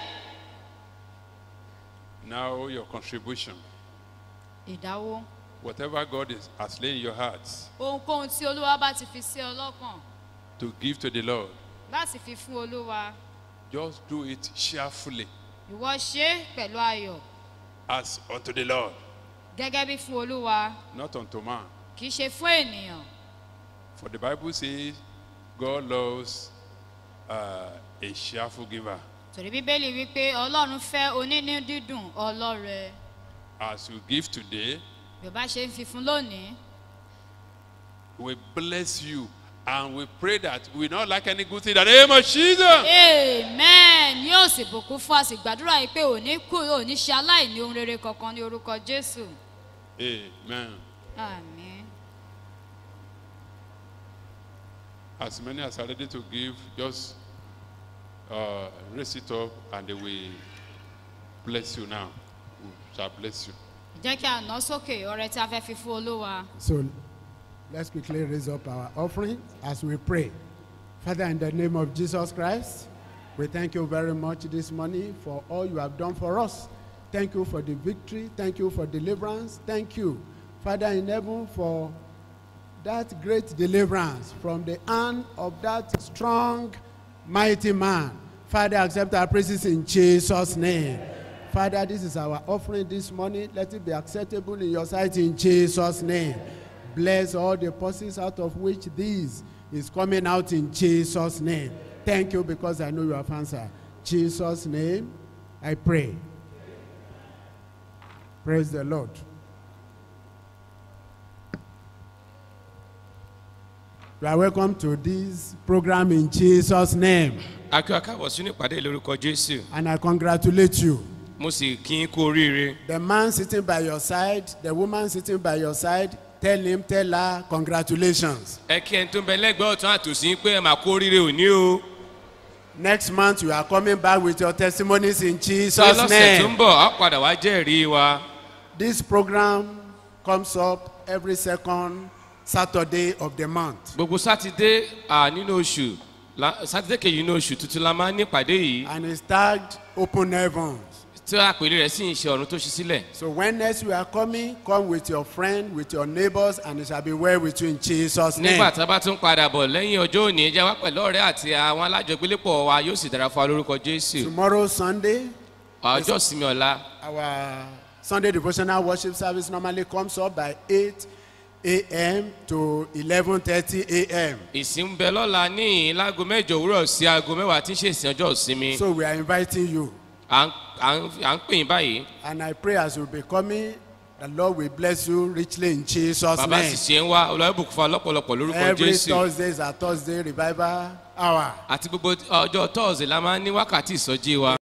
Now your contribution, ìdáwó whatever God is, has laid in your hearts ohunkóhun tí olúwa bá ti fi sí ọ lọ́kàn to give to the Lord, láti fi fún olúwa just do it cheerfully ìwọ ṣe é pẹ̀lú ayọ̀ as unto the Lord, gẹ́gẹ́ bí fún olúwa not unto man. kì í ṣe fún ènìyàn For the Bible says God loves uh, a cheerful giver. torí bíbélì wípé ọlọ́run fẹ́ onínú dídùn ọlọ́rẹ As you give today, bí o bá ṣe ń fi fún lónìí we bless you and we pray that we not lack any good thing in the name of Jesus. amen yóò sì bùkún fún a sì gbàdúrà yìí pé òní kù òní ṣe aláìní ohun rere kankan ní orúkọ jésù Amen. àmín As many as are ready to give, just uh, raise it up and they will bless you now. We shall bless you. jẹ́ kí a ná sókè ọrẹ tí a fẹ́ fi fún olúwa So let's quickly raise up our offering as we pray. Father, in the name of Jesus Christ, we thank you very much this morning for all you have done for us. Thank you for the victory. Thank you for deliverance. Thank you, Father in heaven, for that great deliverance from the hand of that strong, mighty man. Father, accept our praises in Jesus' name. Father, this is our offering this morning. Let it be acceptable in your sight in Jesus' name. Bless all the purses out of which this is coming out in Jesus' name. Thank you because I know you have answered. Jesus' name, I pray. Praise the Lord. You are welcome to this program in Jesus' name, akíwá káàbọ̀ sínú ìpàdé lórúkọ jésù and I congratulate you. mo sì kí n kú oríire The man sitting by your side, the woman sitting by your side, tell him, tell her, congratulations. ẹ kí ẹni tó ń bẹ lẹ́gbẹ̀ẹ́ ọ̀tún àtòsí pé ẹ máa kú oríire òní o Next month, you are coming back with your testimonies in ṣé Jesus' lọ́sẹ̀ tó ń name. bọ̀ á padà wá jẹ́rìí wa This program comes up every second Saturday of the month. gbogbo sátidé à, nínú oṣù la- sátidé kejì nínú oṣù tuntun la máa ń ní ìpàdé yìí And it's tagged Open Heavens. tí àpèlé rẹ̀ sì ń ṣe ọ̀run tó ṣí sílẹ̀ So when next you are coming, come with your friend, with your neighbors, and it shall be well with you in Jesus' name. nígbà tá a bá tún padà bọ̀ lẹ́yìn ọjọ́ òní ẹ jẹ́ wá pẹ̀lú ọ̀rẹ́ àti àwọn alájọgbélépọ̀ wa yóò sì dára fún wa lórúkọ jésù Tomorrow, Sunday, ọjọ́ ìsinmi ọ̀la our Sunday devotional worship service normally comes up by 8 a.m. to 11:30 a.m. ìsìn ń bẹ lọ́la ní láago mẹ́jọ òwúrọ̀ sí aago mẹ́wàá tí ń ṣe ìsìn ọjọ́ ìsinmi So we are inviting you, à ń- à ń à ń pè yín báyìí and I pray as you be coming, the Lord will bless you richly in Jesus' bàbá sì name. ṣe ń wá olùwàbùkún fún wa lọ́pọ̀lọpọ̀ lórúkọ Every jésù Thursday is a Thursday revival hour. àti gbogbo ọjọ́ tọ́ọ̀sì la máa ń ní wákàtí ìsọjí wa